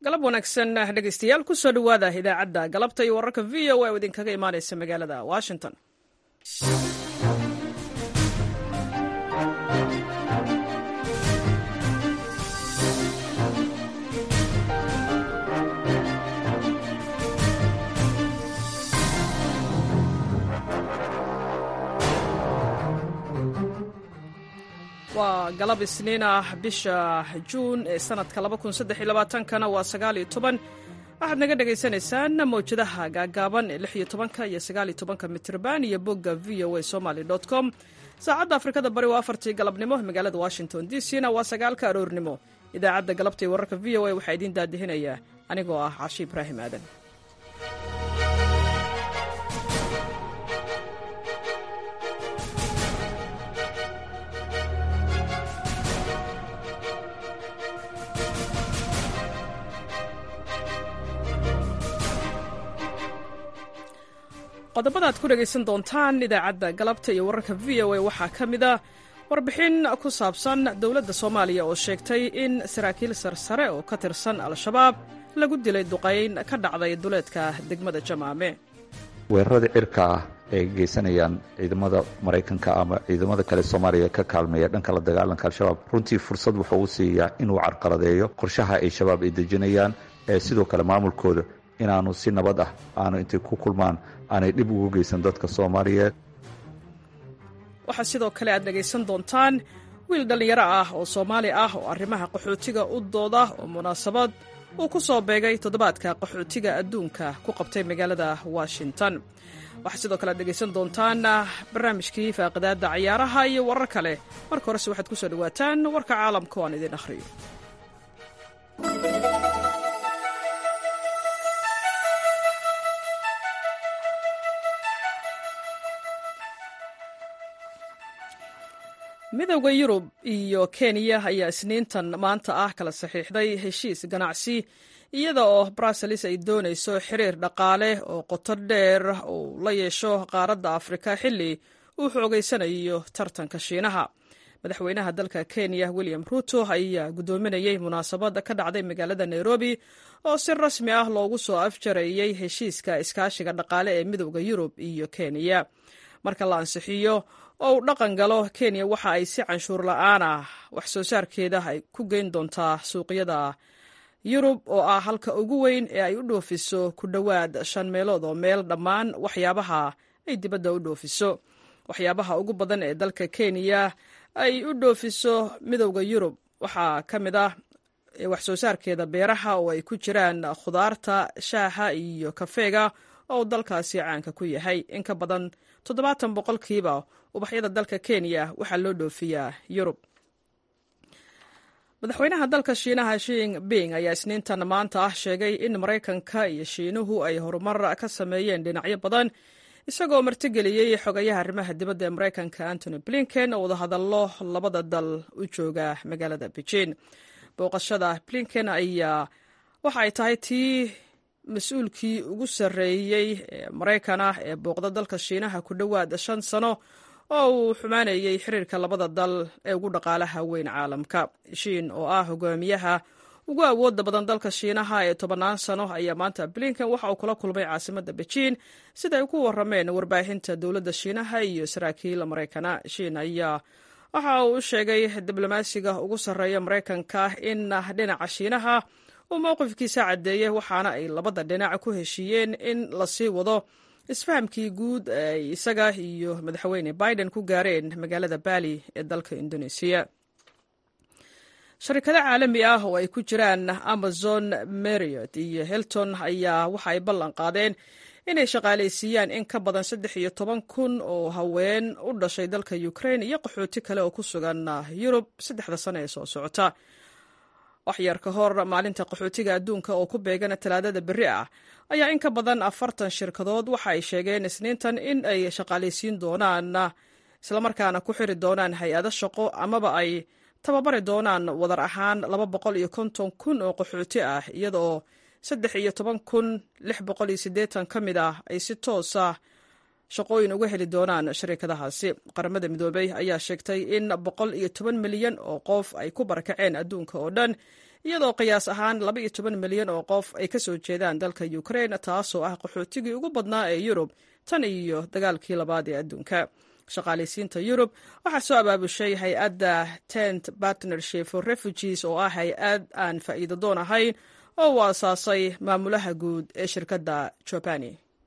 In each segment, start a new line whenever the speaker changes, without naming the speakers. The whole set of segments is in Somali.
galab wanaagsan dhegeystayaal kusoo dhowaada idaacadda galabta iyo wararka v o a oo idinkaga imaaneysa magaalada washington waa galab isniin ah bisha juun ee sanadka kana waa sagaaliyo toban waxaad naga dhagaysanaysaan mawjadaha gaagaaban ee lix iyo tobanka iyo sagaaliyo tobanka mitrban iyo bogga v o a somaly com saacadda afrikada bari waa afartii galabnimo magaalada washington d c na waa sagaalka aroornimo idaacadda galabta iyo wararka v o a waxaa idiin daadihinayaa anigoo ah cashi ibraahim aadan qodobada ad ku dhegaysan doontaan idaacadda galabta iyo wararka v o a waxaa ka mid a warbixin ku saabsan dowladda soomaaliya oo sheegtay in saraakiil sarsare oo ka tirsan al-shabaab lagu dilay duqayn ka dhacday duleedka degmada jamaame
weerarada cirka ah ay geysanayaan ciidamada maraykanka ama ciidamada kale soomaaliya ka kaalmeeya dhanka la dagaalanka al-shabaab runtii fursad wuxuu u siiyaa inuu carqaladeeyo qorshaha ay shabaab ay dejinayaan ee sidoo kale maamulkooda inaanu si nabad ah aanu intay ku kulmaan aanay dhib ugu geysan dadka soomaaliyeed
waxaa sidoo kale aad dhegaysan doontaan wiil dhallinyaro ah oo soomaali ah oo arrimaha qaxootiga u dooda oo munaasabad uu ku soo beegay toddobaadka qaxootiga adduunka ku qabtay magaalada washington waxaa sidoo kale aad dhegaysan doontaan barnaamijkii faaqidaadda cayaaraha iyo warar kale marka horese waxaad ku soo dhowaataan warka caalamka oo aan idin akhriyo midowda yurub iyo kenya ayaa isniintan maanta ah kala saxiixday heshiis ganacsi iyada oo bruseles ay doonayso xiriir dhaqaale oo qoto dheer uu la yeesho qaaradda afrika xilli uu xoogeysanayo tartanka shiinaha madaxweynaha dalka kenya william ruto ayaa guddoominayey munaasabad ka dhacday magaalada nairobi oo si rasmi ah loogu soo afjareeyey heshiiska iskaashiga dhaqaale ee midowda yurub iyo kenya marka la ansixiyo oo uu dhaqan galo kenya waxa ay si canshuur la-aan ah wax soo saarkeeda ay ku geyn doontaa suuqyada yurub oo ah halka ugu weyn ee ay u dhoofiso ku dhowaad shan meelood oo meel dhammaan waxyaabaha ay dibadda u dhoofiso waxyaabaha ugu badan ee dalka kenya ay u dhoofiso midowda yurub waxaa ka mid ah wax soo saarkeeda beeraha oo ay ku jiraan khudaarta shaaha iyo kafeega oo uu dalkaasi caanka ku yahay in ka badan toddobaatan boqolkiiba ubaxyada dalka kenya waxaa loo dhoofiyaa yurub madaxweynaha dalka shiinaha shing bing ayaa isniintan maanta ah sheegay in maraykanka iyo shiinuhu ay horumar ka sameeyeen dhinacyo badan isagoo martigeliyey xogayaha arrimaha dibadda ee maraykanka antony blinken oo wadahadallo labada dal u jooga magaalada beijing booqashada blinken ayaa waxa ay tahay tii mas-uulkii ugu sarreeyey ee maraykan ah ee booqda dalka shiinaha ku dhowaad shan sano oo uu xumaanayey xiriirka labada dal ee ugu dhaqaalaha weyn caalamka shiin oo ah hogaamiyaha ugu awoodda badan dalka shiinaha ee tobannaan sano ayaa maanta blinken waxa uu kula kulmay caasimadda beijing sida ay ku warrameen warbaahinta dowladda shiinaha iyo saraakiil maraykana shiin ayaa waxa uu u sheegay diblomaasiga ugu sarreeya maraykanka in dhinaca shiinaha uu mowqifkiisa caddeeyey waxaana ay labada dhinac ku heshiiyeen in lasii wado isfahamkii guud ay isaga iyo madaxweyne biden ku gaareen magaalada bali ee dalka indoneesiya sharikado caalami ah oo ay ku jiraan amazon mariot iyo helton ayaa waxa ay ballan qaadeen inay shaqaalaysiiyaan in ka badan saddex iyo toban kun oo haween u dhashay dalka ukraine iyo qaxooti kale oo ku sugan yurub saddexda sano ee soo socota waxyar ka hor maalinta qaxootiga adduunka oo ku beegan talaadada berri ah ayaa in ka badan afartan shirkadood waxa ay sheegeen isniintan in ay shaqaalaysiin doonaan islamarkaana ku xiri doonaan hay-ado shaqo amaba ay tababari doonaan wadar ahaan laba boqol iyo konton kun oo qaxooti ah iyadaoo saddex iyo toban kun lix boqol iyo siddeetan ka mid ah ay si toosa shaqooyin uga heli doonaan shariikadahaasi qaramada midoobey ayaa sheegtay in boqol iyo toban milyan oo qof ay ku barakaceen adduunka oo dhan iyadoo qiyaas ahaan laba iyo toban milyan oo qof ay ka soo jeedaan dalka ukrain taasoo ah qaxootigii ugu badnaa ee yurub tan iyo dagaalkii labaad ee adduunka shaqaalaysiinta yurub waxaa soo abaabushay hay-adda tent partnership for refugees oo ah hay-ad aan faa'iido doon ahayn oo uu aasaasay maamulaha guud ee shirkadda jobani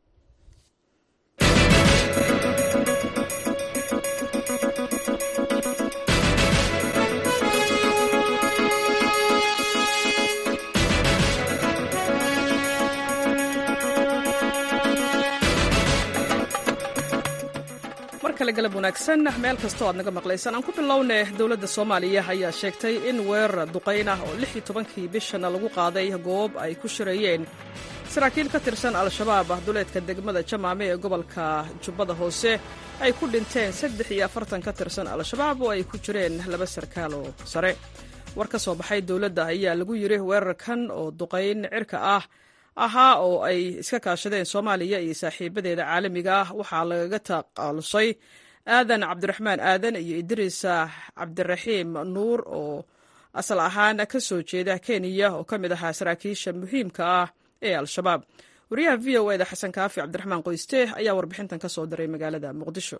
galab wanaagsan meel kastoo aad naga maqlaysaan aan ku bilownay dowladda soomaaliya ayaa sheegtay in weerar duqayn ah oo lix iyo tobankii bishana lagu qaaday goob ay ku shirayeen saraakiil ka tirsan al-shabaab ah duleedka degmada jamaame ee gobolka jubbada hoose ay ku dhinteen saddex iyo afartan ka tirsan al-shabaab oo ay ku jireen laba sarkaal oo sare war ka soo baxay dowladda ayaa lagu yidhi weerarkan oo duqayn cirka ah ahaa oo ay iska kaashadeen soomaaliya iyo saaxiibadeeda caalamiga ah waxaa lagaga taqaalusay aadan cabdiraxmaan aadan iyo idriis cabdiraxiim nuur oo asal ahaan ka soo jeeda kenya oo ka mid ahaa saraakiisha muhiimka ah ee al-shabaab wariyaha v o eda xasan kaafi cabdiraxmaan qoyste ayaa warbixintan ka soo diray magaalada muqdisho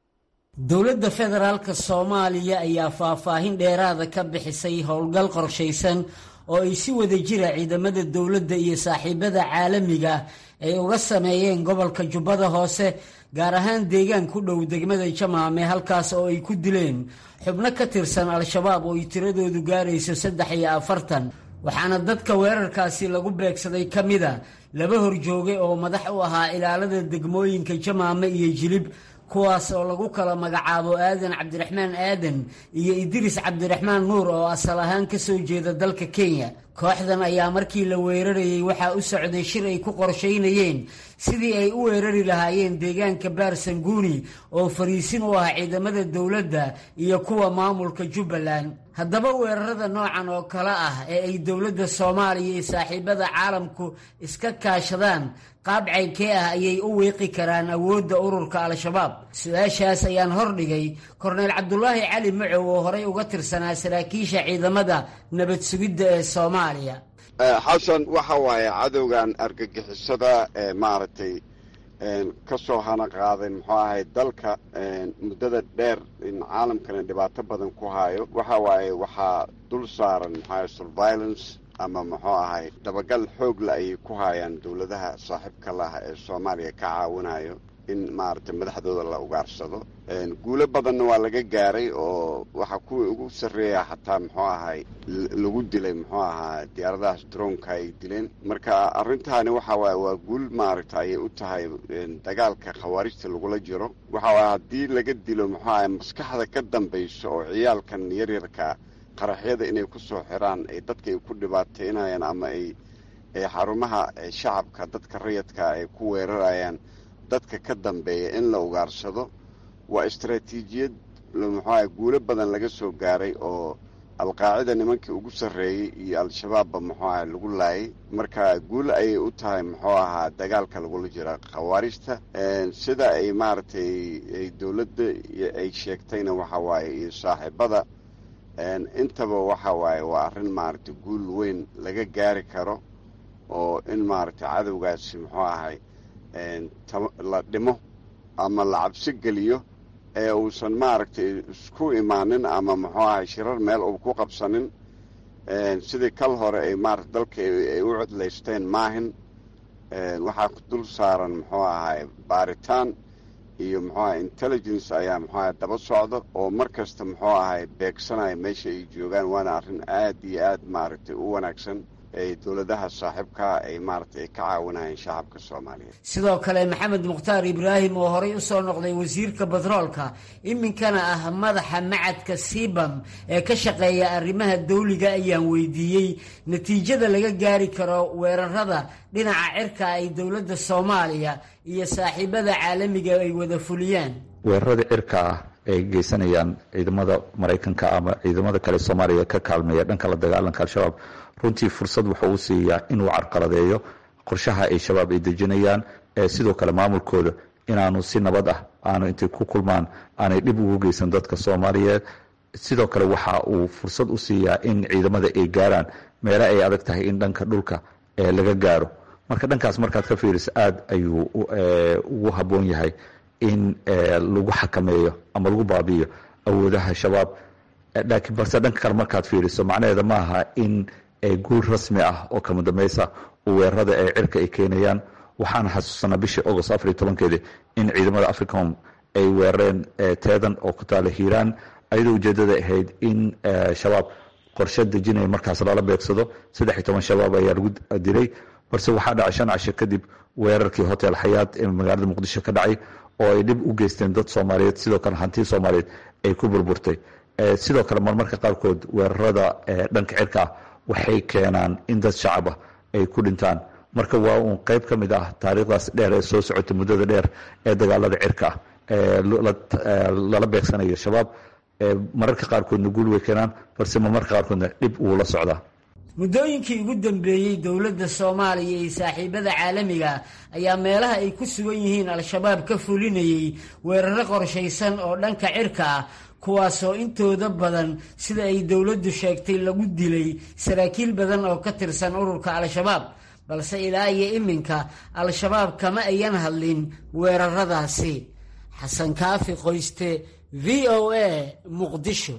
dowladda federaalk soomaaliya ayaa faahfaahin dheeraada ka bixisay howlgal qorshaysan oo ay si wada jira ciidamada dowladda iyo saaxiibada caalamiga ay uga sameeyeen gobolka jubbada hoose gaar ahaan deegaan ku dhow degmada jamaame halkaas oo ay ku dileen xubno ka tirsan al-shabaab oo ay tiradoodu gaarayso saddex iyo afartan waxaana dadka weerarkaasi lagu beegsaday ka mida laba horjooge oo madax u ahaa ilaalada degmooyinka jamaame iyo jilib kuwaas oo lagu kala magacaabo aadan cabdiraxmaan aadan iyo idriis cabdiraxmaan nuur oo asal ahaan ka soo jeeda dalka kenya kooxdan ayaa markii la weerarayey waxaa u socday shir ay ku qorshaynayeen sidii ay u weerari lahaayeen deegaanka baarsanguuni oo fariisin u ah ciidamada dowladda iyo kuwa maamulka jubbaland haddaba weerarada noocan oo kale ah ee ay dowladda soomaaliya iyo saaxiibada caalamku iska kaashadaan qaab caynkee ah ayay u wiiqi karaan awoodda ururka al-shabaab su-aashaas ayaan hordhigay korneyl cabdulaahi cali macow oo horey uga tirsanaa saraakiisha ciidamada nabad sugidda ee soomaaliya
xasan waxa waaye cadowgan argagixisada ee maaragtay ka soo hana qaaday muxuu ahay dalka muddada dheer in caalamkana dhibaato badan ku hayo waxa waaye waxaa dul saaran muxuu ahay surveillance ama muxuu ahay dabagal xoogla ayay ku hayaan dowladaha saaxiibka laha ee soomaaliya ka caawinayo in maaragtay madaxdooda la ugaarsado guulo badanna waa laga gaaray oo waxaa kuwii ugu sarreeya xataa muxuu ahay lagu dilay muxuu ahaa diyaaradahaas droonka ay dileen marka arrintaani waxa waaye waa guul maaragta ayay u tahay dagaalka khawaarijta lagula jiro waxa waaye haddii laga dilo muxuu ahay maskaxda ka dambayso oo ciyaalkan yaryarka qaraxyada inay ku soo xiraan ay dadka ay ku dhibaateynayaan ama ay xarumaha shacabka dadka rayadka ay ku weerarayaan dadka ka dambeeya in la ugaarsado waa istaraatiijiyad muxuaha guulo badan laga soo gaaray oo alqaacida nimankii ugu sarreeyey iyo al-shabaabba muxuu aha lagu laayay marka guul ayay u tahay muxuu ahaa dagaalka lagula jira khawaarijta sida ay maaragtay ay dowladda ay sheegtayna waxa waaye iyo saaxiibada intaba waxa waaye waa arrin maaragtay guul weyn laga gaari karo oo in maaragtay cadowgaasi muxuu ahay la dhimo ama la cabsi geliyo ee uusan maaragtay isku imaanin ama muxuu ahay shirar meel uu ku qabsanin sidii kal hore ay maarata dalka ay u codlaysteen maahin waxaa dul saaran muxuu ahay baaritaan iyo muxuu ahay intelligence ayaa muxuu ahay daba socda oo mar kasta muxuu ahay beegsanaya meesha ay joogaan waana arrin aad iyo aad maaragtay u wanaagsan ay dowladaha saaxiibkaa ay maaragtay ay ka caawinayeen shacabka soomaaliyeed
sidoo kale maxamed mukhtaar ibraahim oo horey u soo noqday wasiirka batroolka iminkana ah madaxa macadka sibam ee ka shaqeeya arrimaha dawliga ayaan weydiiyey natiijada laga gaari karo weerarada dhinaca cirka ay dowladda soomaaliya iyo saaxiibada caalamiga ay wada fuliyaan
weerarada cirka ah ay geysanayaan ciidamada maraykanka ama ciidamada kale soomaaliya ka kaalmeeya dhanka la dagaalanka al-shabaab runtii fursad wuxuu u siiyaa inuu carqaladeeyo qorshaha ay shabaab ay dejinayaan ee sidoo kale maamulkooda inaanu si nabad ah aanu intay ku kulmaan aanay dhib ugu geysan dadka soomaaliyeed sidoo kale waxa uu fursad u siiyaa in ciidamada ay gaaraan meele ay adag tahay in dhanka dhulka laga gaaro marka dhankaas markaad ka fiiriso aad ayuu ugu habboon yahay in lagu xakameeyo ama lagu baabi'iyo awoodaha shabaab laakiin balse dhanka kale markaad fiiriso macnaheeda ma aha in guul rasmi ah oo kama dambaysa weerarada ee cirka ay keenayaan waxaan xasuusanaa bishii agost afar iyo tobankeedii in ciidamada africom ay weerareen teedan oo ku taala hiiraan ayadoo ujeedada ahayd in shabaab qorshe dejinaya markaas lala beegsado saddex iyo toban shabaab ayaa lagu dilay balse waxaa dhacay shan casho kadib weerarkii hotel xayaad ee magaalada muqdisho ka dhacay oo ay dhib u geysteen dad soomaaliyeed sidoo kale hanti soomaaliyeed ay ku burburtay sidoo kale marmarka qaarkood weerarada dhanka cirka ah waxay keenaan in dad shacab ah ay ku dhintaan marka waa uun qayb ka mid ah taariikhdaas dheer ee soo socota muddada dheer ee dagaalada cirka ah lala beegsanayo shabaab mararka qaarkoodna guul way keenaan balse marmarka qaarkoodna dhib wuu la socdaa
muddooyinkii ugu dambeeyey dowladda soomaaliya iyo saaxiibada caalamiga ayaa meelaha ay ku sugan yihiin al-shabaab ka fulinayay weeraro qorshaysan oo dhanka cirka ah kuwaasoo intooda badan sida ay dowladdu sheegtay lagu dilay saraakiil badan oo ka tirsan ururka al-shabaab balse ilaa iyo iminka al-shabaab kama ayan hadlin weeraradaasi xasan kaafi qoyste v o a muqdisho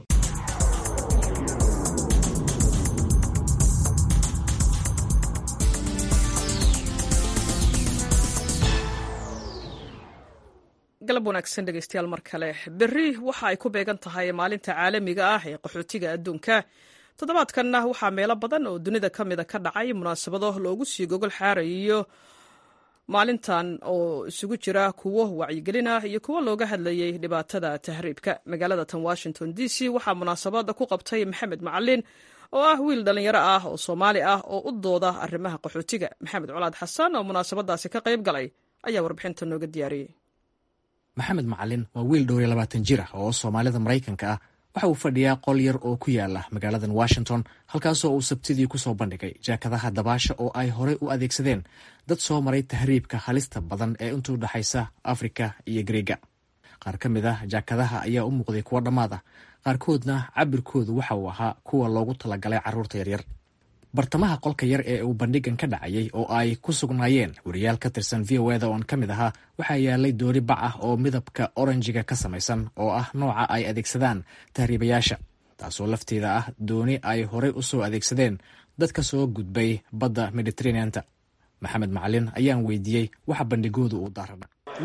galab wanaagsan dhegeystayaal mar kale berri waxa ay ku beegan tahay maalinta caalamiga ah ee qaxootiga adduunka toddobaadkanna waxaa meelo badan oo dunida ka mida ka dhacay munaasabado loogu sii gogol xaarayo maalintan oo isugu jira kuwo wacyigelin ah iyo kuwo looga hadlayay dhibaatada tahriibka magaalada tan washington d c waxaa munaasabada ku qabtay maxamed macalin oo ah wiil dhallinyaro ah oo soomaali ah oo u dooda arrimaha qaxootiga maxamed colaad xasan oo munaasabadaasi ka qayb galay ayaa warbixinta nooga diyaariyey
maxamed macalin waa wiil dhowr iyo labaatan jir ah oo soomaalida maraykanka ah waxa uu fadhiyaa qol yar oo ku yaala magaaladan washington halkaasoo uu sabtidii ku soo bandhigay jaakadaha dabaasha oo ay horey u adeegsadeen dad soo maray tahriibka halista badan ee intuu dhexaysa afrika iyo griega qaar ka mid ah jaakadaha ayaa u muuqday kuwo dhammaad ah qaarkoodna cabirkoodu waxa uu ahaa kuwa loogu talagalay carruurta yaryar bartamaha qolka yar ee uu bandhigan ka dhacayay oo ay ku sugnaayeen wariyaal ka tirsan v o eda oon ka mid ahaa waxaa yaalay doori bac ah oo midabka oranjiga ka samaysan oo ah nooca ay adeegsadaan tahriibayaasha taasoo lafteeda ah dooni ay horey u soo adeegsadeen dadka soo gudbay badda mediteraneanta maxamed macalin ayaan weydiiyey waxa bandhigoodu uu daarana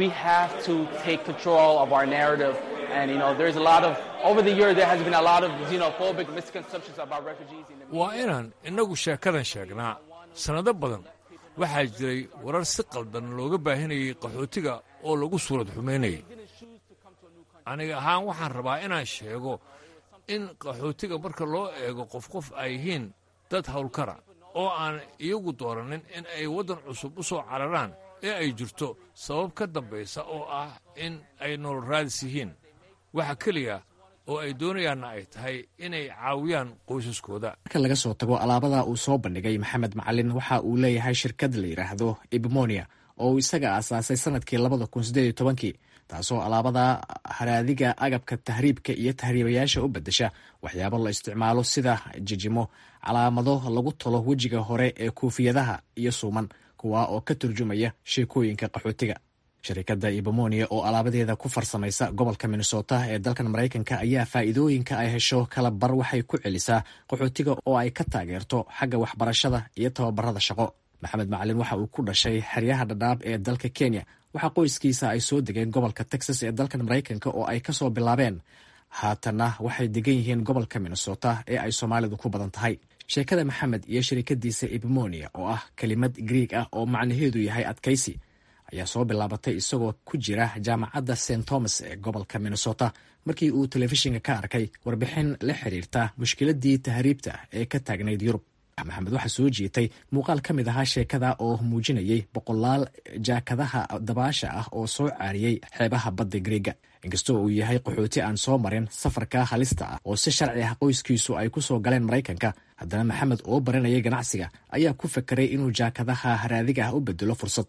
waa inaan innagu sheekadan sheegnaa sannado badan waxaa jiray warar si qaldan looga baahinayay qaxootiga oo lagu suurad xumaynayay aniga ahaan waxaan rabaa inaan sheego in qaxootiga marka loo eego qof qof ay yihiin dad howlkara oo aan iyagu doorannin in ay waddan cusub u soo cararaan ee ay jirto sabab ka dambaysa oo ah in ay nolol raadis yihiin waxa keliya oo ay doonayaanna ay tahay inay caawiyaan qoysaskooda
marka laga soo tago alaabada uu soo bandhigay maxamed macalin waxa uu leeyahay shirkad la yidhaahdo ibmonia oo uu isaga aasaasay sanadkii labada kun siddeed iyo tobankii taasoo alaabada haraadiga agabka tahriibka iyo tahriibayaasha u beddesha waxyaabo la isticmaalo sida jijimo calaamado lagu talo wejiga hore ee koofiyadaha iyo suuman kuwa oo ka turjumaya sheekooyinka qaxootiga shirikadda ibomonia oo alaabadeeda ku farsamaysa gobolka minnesota ee dalkan maraykanka ayaa faa'iidooyinka ay hesho kala bar waxay ku celisaa qaxootiga oo ay ka taageerto xagga waxbarashada iyo tababarada shaqo maxamed macalin waxa uu ku dhashay xeryaha dhadhaab ee dalka kenya waxaa qoyskiisa ay soo degeen gobolka texas ee dalkan maraykanka oo ay kasoo bilaabeen haatanna waxay degan yihiin gobolka minnesota ee ay soomaalidu ku badan tahay sheekada maxamed iyo shirikadiisa ibmonia oo ah kelimad griig ah oo macnaheedu yahay adkaysi ayaa soo bilaabatay isagoo ku jira jaamacadda st thomas ee gobolka minnesota markii uu telefishinka ka arkay warbixin la xiriirta mushkiladii tahriibta ee ka taagnayd yurub maxamed waxaa soo jiitay muuqaal ka mid ahaa sheekada oo muujinayay boqolaal jaakadaha dabaasha ah oo soo caariyey xeebaha badda griega inkastoo uu yahay qaxooti aan soo marin safarka halista ah oo si sharci ah qoyskiisu ay ku soo galeen maraykanka haddana maxamed oo baranayay ganacsiga ayaa ku fakeray inuu jaakadaha haraadiga ah u bedelo fursad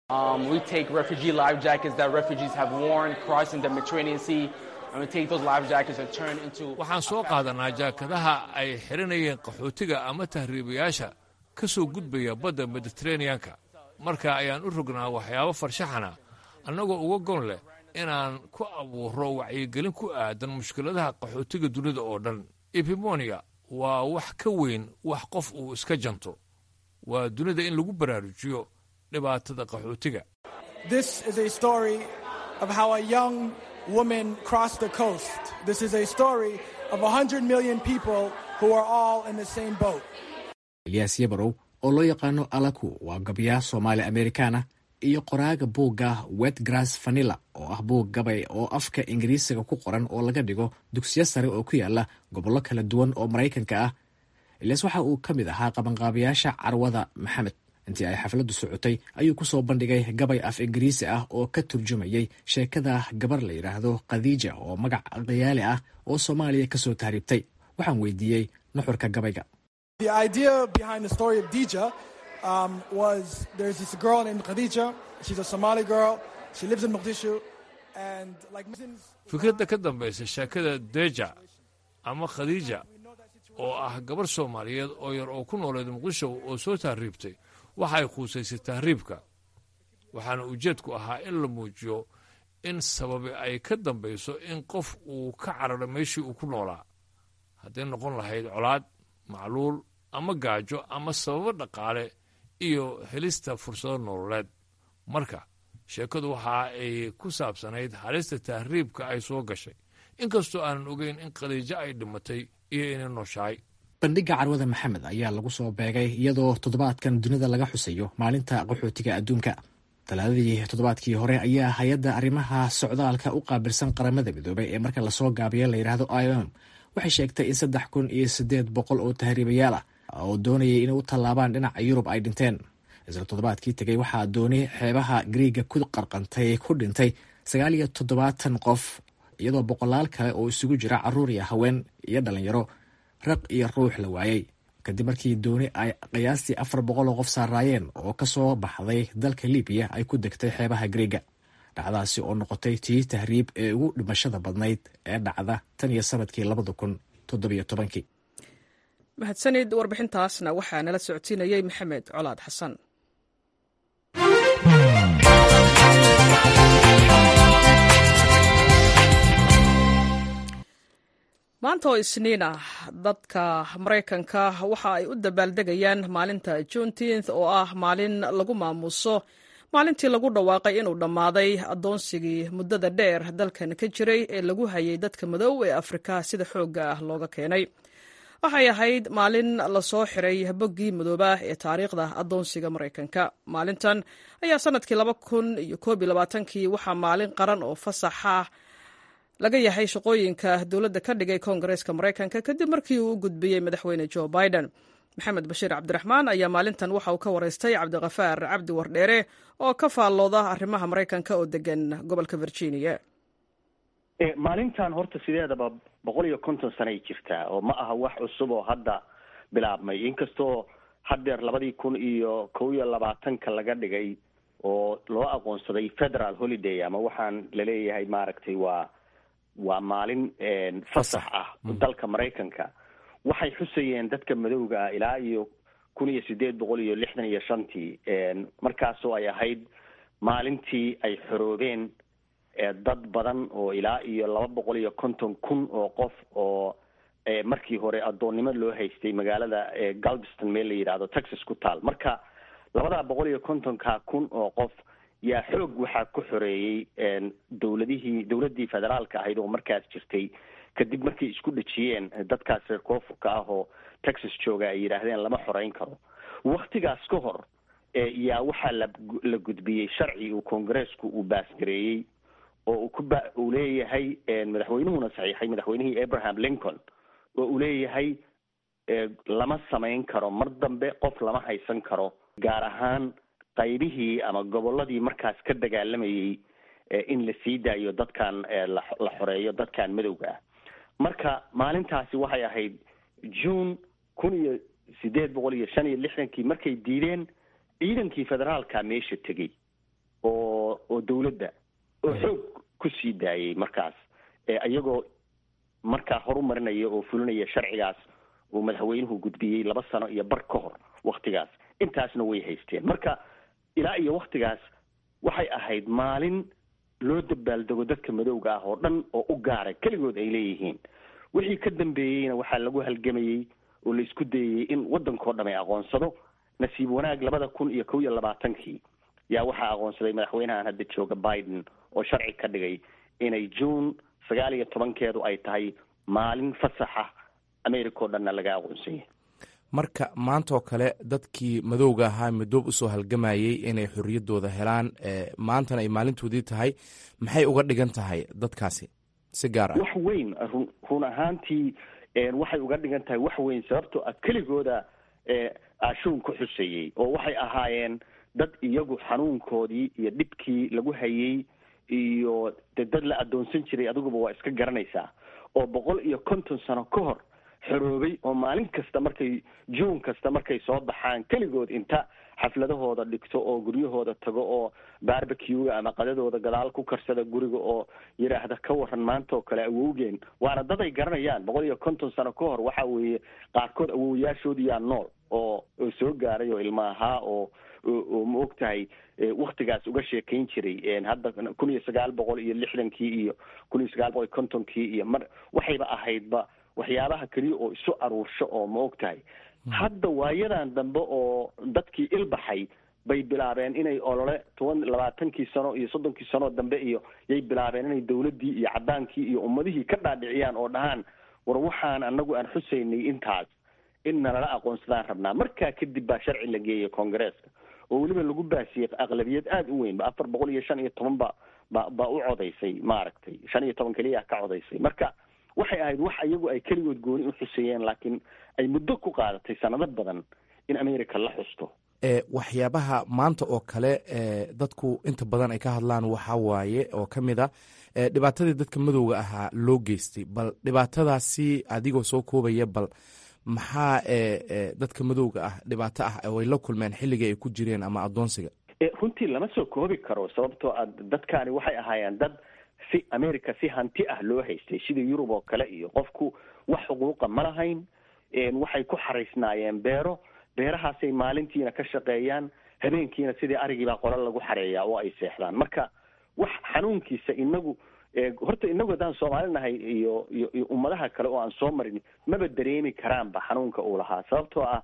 waxaan soo qaadanaa jaakadaha ay xiranayeen qaxootiga ama tahriibayaasha ka soo gudbaya badda mediteraneanka marka ayaan u rognaa waxyaabo farshaxana annagoo uga gon leh inaan ku abuuro wacyigelin ku aadan mushkiladaha qaxootiga dunida oo dhan epimonia waa wax ka weyn wax qof uu iska janto waa dunida in lagu baraarujiyo dhibaatada qaxootiga
woman crossed the coast. This is a story of 100 million people who are all in the same boat.
elyaas yabarow oo loo yaqaano alaku waa gabyaa soomaali amerikaana iyo qoraaga buugga wetgrass vanilla oo ah buug gabay oo afka ingiriisiga ku qoran oo laga dhigo dugsiyo sare oo ku yaala gobollo kala duwan oo maraykanka ah elyaas waxa uu ka mid ahaa qabanqaabayaasha carwada maxamed intii ay xafladdu socotay ayuu ku soo bandhigay gabay af ingiriisi ah oo ka turjumayay sheekada gabar la yidhaahdo khadiija oo magac khiyaali ah oo soomaaliya ka soo tahriibtay waxaan weydiiyey nuxurka gabayga
The idea behind the story of Dija um, was there's this girl named Khadija. She's a Somali girl. She lives in Mogadishu. And like Muslims,
fikradda ka dambaysa sheekada deja ama khadiija oo ah gabar soomaaliyeed oo yar oo ku nooleed muqdisho oo soo tahriibtay waxay quusaysay tahriibka waxaana ujeedku ahaa in la muujiyo in sababi ay ka dambayso in qof uu ka cararo meeshii uu ku noolaa hadday noqon lahayd colaad macluul ama gaajo ama sababo dhaqaale iyo helista fursado nololeed marka sheekadu waxa ay ku saabsanayd halista tahriibka ay soo gashay inkastoo aanan ogeyn in khadiijo ay dhimatay iyo inay nooshahay
bandhigga carwada maxamed ayaa lagu soo beegay iyadoo toddobaadkan dunida laga xusayo maalinta qaxootiga adduunka talaadadii toddobaadkii hore ayaa hay-adda arrimaha socdaalka u qaabilsan qaramada midoobay ee marka lasoo gaabiyo la yidhaahdo i o m waxay sheegtay in saddex kun iyo siddeed boqol oo tahriibayaal ah oo doonayay inay u tallaabaan dhinaca yurub ay dhinteen isla toddobaadkii tegey waxaa dooni xeebaha griiga ku qarqantay ku dhintay sagaal iyo toddobaatan qof iyadoo boqolaal kale oo isugu jira carruur iyo haween iyo dhallinyaro raq iyo ruux la waayey kadib markii dooni ay qiyaastii afar boqol oo qof saaraayeen oo ka soo baxday dalka libiya ay ku degtay xeebaha griiga dhacdaasi oo noqotay tii tahriib ee ugu dhimashada badnayd ee dhacda tan iyo sanadkii labada kun toddobiyo tobankii
mahadsanid warbixintaasna waxaa nala socodsiinayey maxamed colaad xasan maanta oo isniin ah dadka maraykanka waxa ay u dabaaldegayaan maalinta juneteenth oo ah maalin lagu maamuuso maalintii lagu dhawaaqay inuu dhammaaday addoonsigii muddada dheer dalkan ka jiray ee lagu hayay dadka madow ee afrika sida xoogga ah looga keenay waxay ahayd maalin lasoo xiray boggii madoobaah ee taariikhda addoonsiga maraykanka maalintan ayaa sanadkii laba kun iyo koob iyo labaatankii waxaa maalin qaran oo fasaxa laga yahay shaqooyinka dowladda ka dhigay koongareeska maraykanka kadib markii uu u gudbiyey madaxweyne jo biden maxamed bashiir cabdiraxmaan ayaa maalintan waxa uu ka waraystay cabdikafaar cabdi wardheere oo ka faallooda arrimaha maraykanka oo degan gobolka virginia
maalintan horta sideedaba boqol iyo konton sanay jirtaa oo ma aha wax cusub oo hadda bilaabmay inkastoo haddeer labadii kun iyo kow iyo labaatanka laga dhigay oo loo aqoonsaday federal holiday ama waxaan laleeyahay maaragtay waa waa maalin fasax ah dalka maraykanka waxay xusayeen dadka madowga ah ilaa iyo kun iyo sideed boqol iyo lixdan iyo shantii markaasoo ay ahayd maalintii ay xoroobeen dad badan oo ilaa iyo laba boqol iyo konton kun oo qof oo markii hore addoonnimo loo haystay magaalada galveston meel la yidhaahdo texas ku taal marka labadaa boqol iyo kontonka kun oo qof yaa xoog waxaa ku xoreeyey dowladihii dowladdii federaalka ahayd oo markaas jirtay kadib markay isku dhejiyeen dadkaas reer koonfurka ah oo texas jooga ay yidhaahdeen lama xoreyn karo waktigaas ka hor yaa waxaa la la gudbiyey sharci uu koongareesku uu baasgareeyey oo uu kuba uu leeyahay madaxweynuhuna saxiixay madaxweynihii abraham lincoln oo uu leeyahay lama samayn karo mar dambe qof lama haysan karo gaar ahaan qaybihii ama gobolladii markaas ka dagaalamayey in la sii daayo dadkan la xoreeyo dadkan madowga ah marka maalintaasi waxay ahayd june kun iyo sideed boqol iyo shan iyo lixdankii markay diideen ciidankii federaalka meesha tegey oo oo dawladda oo xoog ku sii daayay markaas iyagoo markaa horumarinaya oo fulinaya sharcigaas uu madaxweynuhu gudbiyey laba sano iyo bar ka hor waktigaas intaasna way haysteen marka ilaa iyo waktigaas waxay ahayd maalin loo dabaaldego dadka madowga ah oo dhan oo u gaaray keligood ay leeyihiin wixii ka dambeeyeyna waxaa lagu halgamayey oo la isku dayayey in waddankao dham ay aqoonsado nasiib wanaag labada kun iyo kow iyo labaatankii yaa waxaa aqoonsaday madaxweynahan hadda jooga biden oo sharci ka dhigay inay june sagaal iyo tobankeedu ay tahay maalin fasaxa america oo dhanna laga aqoonsanyay
marka maantaoo kale dadkii madowga ahaa midoob usoo halgamayey inay xorriyaddooda helaan maantana ay maalintoodii tahay maxay uga dhigan tahay dadkaasi si gaar ah
wax weyn run run ahaantii waxay uga dhigan tahay wax weyn sababtoo ah keligooda ashuun ku xuseeyey oo waxay ahaayeen dad iyagu xanuunkoodii iyo dhibkii lagu hayey iyo de dad la addoonsan jiray adiguba waa iska garanaysaa oo boqol iyo konton sano ka hor xoroobay oo maalin kasta markay juun kasta markay soo baxaan keligood inta xafladahooda dhigto oo guryahooda tago oo barbecuga ama qadadooda gadaal ku karsada guriga oo yidhaahda ka waran maanta oo kale awowgeen waana dad ay garanayaan boqol iyo konton sano ka hor waxa weeye qaarkood awowayaashoodiyaa nool oo oo soo gaaray oo ilma ahaa oo oo ma og tahay waktigaas uga sheekayn jiray hadda kun iyo sagaal boqol iyo lixdankii iyo kun iyo sagaal boqol iyo kontonkii iyo mar waxayba ahaydba waxyaabaha keliya oo isu aruursho oo ma og tahay hadda waayadan dambe oo dadkii ilbaxay bay bilaabeen inay olole toban labaatankii sano iyo soddonkii sanoo dambe iyo yay bilaabeen inay dawladdii iyo caddaankii iyo ummadihii ka dhaadhiciyaan oo dhahaan war waxaan anagu aan xusaynay intaas in nalala aqoonsadaan rabnaa markaa kadib baa sharci la geeyay koongareeska oo weliba lagu baasiyey aqlabiyad aada u weyn ba afar boqol iyo shan iyo toban ba ba baa u codaysay maaragtay shan iyo toban keliya ka codaysay marka waxay ahayd wax iyagu ay keligood gooni u xuseeyeen laakiin ay muddo ku qaadatay sanado badan in america la xusto
waxyaabaha maanta oo kale dadku inta badan ay ka hadlaan waxaa waaye oo ka mid a dhibaatadii dadka madowga ahaa loo geystay bal dhibaatadaasi adigoo soo koobaya bal maxaa dadka madowga ah dhibaato ah oo ay la kulmeen xilligii ay ku jireen ama addoonsiga
runtii lama soo koobi karo sababtoo a dadkaani waxay ahaayeen dad si america si hanti ah loo haystay sida yurub oo kale iyo qofku wax xuquuqa ma lahayn waxay ku xaraysnaayeen beero beerahaasay maalintiina ka shaqeeyaan habeenkiina sidii arigiibaa qolo lagu xareeyaa oo ay seexdaan marka wax xanuunkiisa inagu horta inagu haddaan soomaali nahay iyo iyo iyo ummadaha kale oo aan soo marin maba dareemi karaanba xanuunka uu lahaa sababtoo ah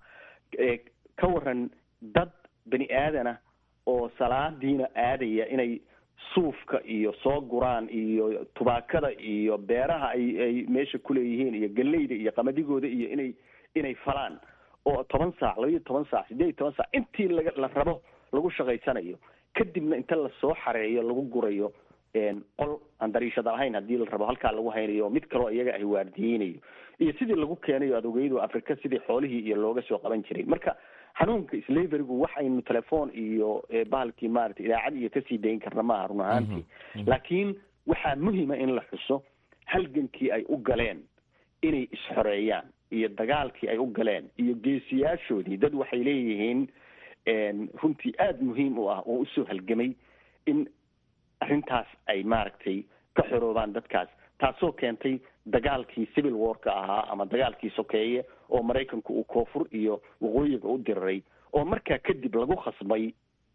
ka waran dad bani aadana oo salaadiina aadaya inay suufka iyo soo guraan iyo tubaakada iyo beeraha ay ay meesha kuleeyihiin iyo galleyda iyo qamadigooda iyo inay inay falaan oo toban saac laba iyo toban saac sideed iyo toban saac intii laga la rabo lagu shaqaysanayo kadibna inta lasoo xareeyo lagu gurayo qol aan dariishada lahayn haddii la rabo halkaa lagu haynayo mid kaloo iyaga ay waardiyeynayo iyo sidii lagu keenayo adogeyadu afrika sidii xoolihii iyo looga soo qaban jiray marka xanuunka slaverigu wax aynu telefoon iyo bahalkii maarata idaacad iyo kasii dayn karna maaha run ahaantii laakiin waxaa muhima in la xuso halgankii ay u galeen inay isxoreeyaan iyo dagaalkii ay u galeen iyo geesiyaashoodii dad waxay leeyihiin runtii aada muhiim u ah oo usoo halgamay in arrintaas ay maaragtay ka xoroobaan dadkaas taasoo keentay dagaalkii civil warka ahaa ama dagaalkii sokeeye oo maraykanku uu koonfur iyo waqooyiga u diriray oo markaa kadib lagu khasbay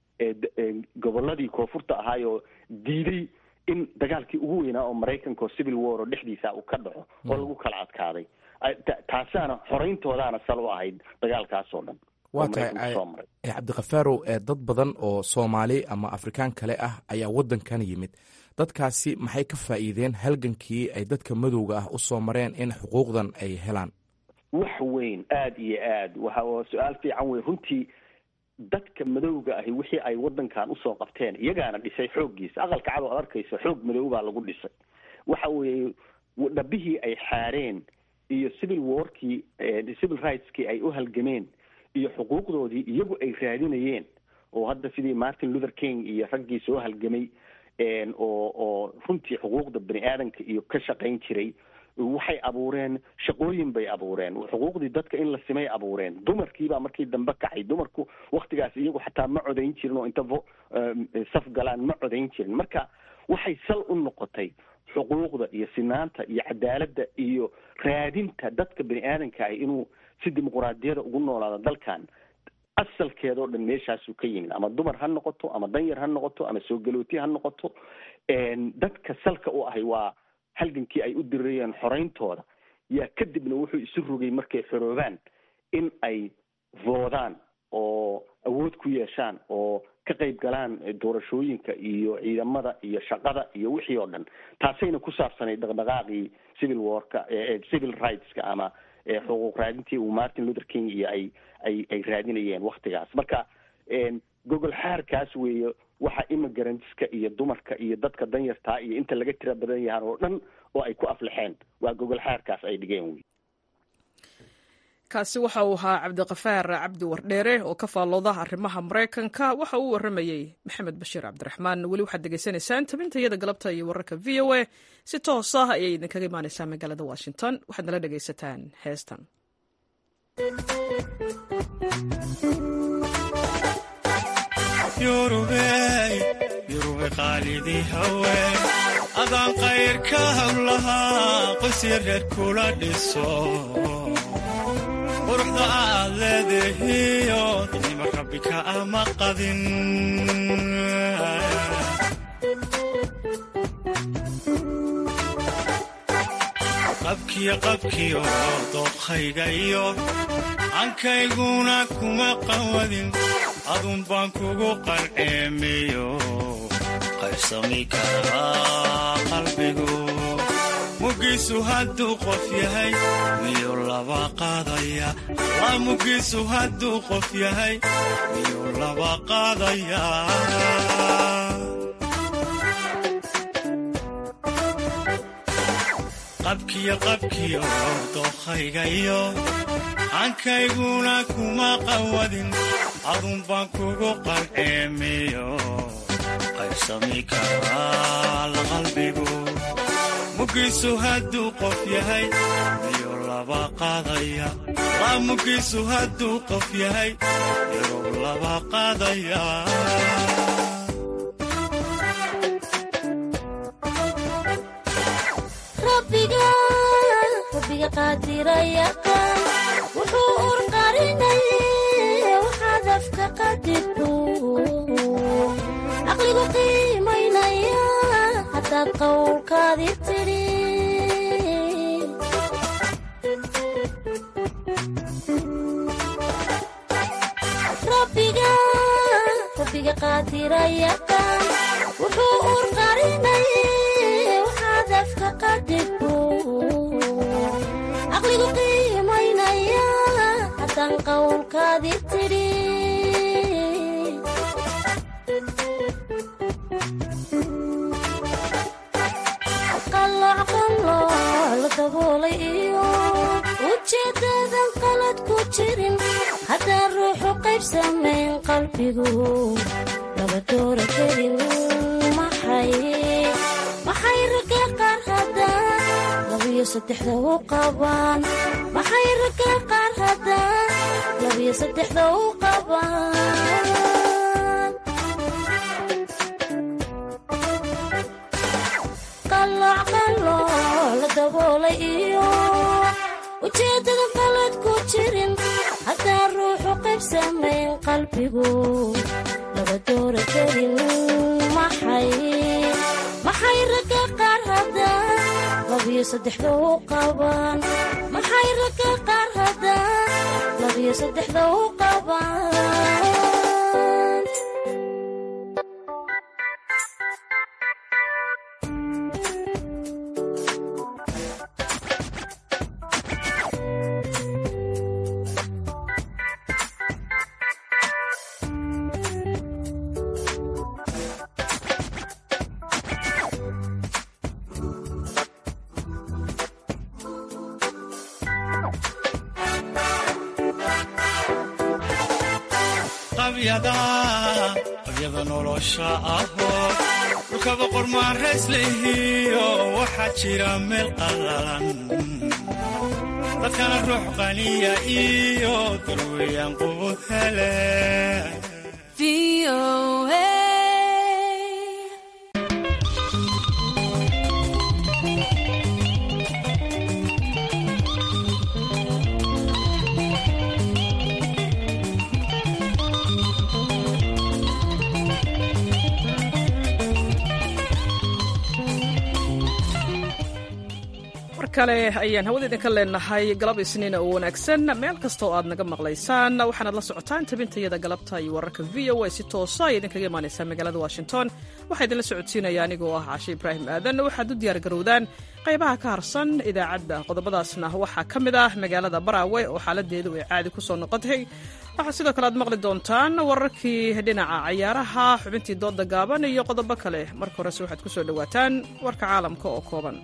gobolladii koonfurta ahaayoo diiday in dagaalkii ugu weynaa oo maraykanka oo civil war oo dhexdiisa uu ka dhaco oo lagu kala adkaaday taasaana xoreyntoodaana sal u ahayd dagaalkaas oo dhan
waa tahay cabdikafaarow dad badan oo soomaali ama afrikaan kale ah ayaa waddankan yimid dadkaasi maxay ka faa'iideen halgankii ay dadka madowga ah u soo mareen in xuquuqdan ay helaan
wax weyn aada iyo aad waxa su-aal fiican wey runtii dadka madowga ahi wixii ay waddankan usoo qabteen iyagaana dhisay xooggiisa aqalka cad oo ad arkayso xoog madow baa lagu dhisay waxa weeye dhabihii ay xaareen iyo civil warkii civil rightskii ay u halgameen iyo xuquuqdoodii iyagu ay raadinayeen oo hadda sidii martin luther king iyo raggii soo halgamay oo oo runtii xuquuqda bani aadanka iyo ka shaqayn jiray waxay abuureen shaqooyin bay abuureen xuquuqdii dadka in la simay abuureen dumarkiibaa markii dambe kacay dumarku waktigaas iyagu xataa ma codayn jirin oo inta vo saf galaan ma codayn jirin marka waxay sal u noqotay xuquuqda iyo sinaanta iyo cadaaladda iyo raadinta dadka bani aadanka ah inuu si dimuquraadiyada ugu noolaado dalkan asalkeeda oo dhan meeshaasuu ka yimid ama dumar ha noqoto ama danyar ha noqoto ama soo galooti ha noqoto dadka salka u ahay waa halgankii ay u dirirayeen xoreyntooda yaa kadibna wuxuu isu rogay markay xoroobaan in ay voodaan oo awood ku yeeshaan oo ka qayb galaan doorashooyinka iyo ciidamada iyo shaqada iyo wixii oo dhan taasayna ku saabsanay dhaqdhaqaaqii civil warka civil rightska ama xuquuq raadintii uu martin luther king iyo ay ay ay raadinayeen waktigaas marka gogol xaarkaas weeye waxa immigrantska iyo dumarka iyo dadka danyartaa iyo inta laga tira badan yahaan oo dhan oo ay ku aflaxeen waa gogol xaarkaas ay dhigeen wey
kaasi waxa uu ahaa cabdiqafaar cabdi wardheere oo ka faallooda arrimaha maraykanka waxa uu warramayey maxamed bashiir cabdiraxmaan weli waxaad degeysanaysaan tabinta iyada galabta iyo wararka v o a si toos ah ayay idinkaga imaaneysaa magaalada washington waxaad nala dhegaysataan heestan
yurube qaalidii hawe adaan qayrka hablahaa qoysya reer kula dhiso quruxda aad leedahiyo nima rabbi ka ama qadin qabkiyo qabkiyo dooqhayga iyo cankayguna kuma qawadin adun baan kugu qarceemiyo qaybsami karaa qalbigu mugiisu hadduu qof yahay miyuu laba qaadaya waa mugiisu hadduu qof yahay miyuu laba qaadaya qabkiyo qabkiyo dookhaygayo cankayguna kuma qawadin adun baan kugu qarceemiyo qaybsami karaa qalbigu mugiisu hadduu qof yahay miyuu laba qaadaya waa mugiisu hadduu qof yahay miyuu laba qaadaya
rabbiga qaadirayaqaan wuxuu urqarinay waxaad afka qadidu caqligu qiimaynaya haddaad qowlkaadi tidhi rabbiga rabbiga qaadirayaqaan wuxuu urqarinay waxaad afka qadidu caqligu qiimaynaya haddaan qowlkaadi tidhi qalooc qalooc la daboolay iyo ujeedadan qalad ku jirin haddaan ruuxu qayb samayn qalbigu laba doora kelin maxay maxay ragga qaar haddaan labiyo saddexda u qabaan maxay ragga qaar haddaan labiyo saddexda u qabaan qalooc qalooc la daboolay iyo ujeeddada qalad ku jirin haddaan ruuxu qayb samayn qalbigu laba doora kelin maxay maxay ragga qaar haddaan labiyo saddexda u qabaan maxay ragga qaar haddaan labiyo saddexda u qabaan
iyada nolosha ahoo dhulka boqor maarays lehiyo waxaa jira meel qalalan dadkana ruux qaniya iyo darweyaan quud hele
mar kale ayaan hawada idinka leenahay galab isniina oo wanaagsan meel kasta oo aad naga maqlaysaan waxaanaad la socotaan tabintayada galabta iyo wararka v o a si toosa ay idinkaga imaanaysaa magaalada washington waxaa idinla socodsiinaya anigoo ah cashe ibraahim aadan waxaad u diyaar garowdaan qaybaha ka harsan idaacadda qodobadaasna waxaa ka mid ah magaalada baraawe oo xaaladeedu ay caadi ku soo noqotay waxaa sidoo kale aad maqli doontaan wararkii dhinaca cayaaraha xubintii dooda gaaban iyo qodobo kale marka horese waxaad ku soo dhowaataan warka caalamka oo kooban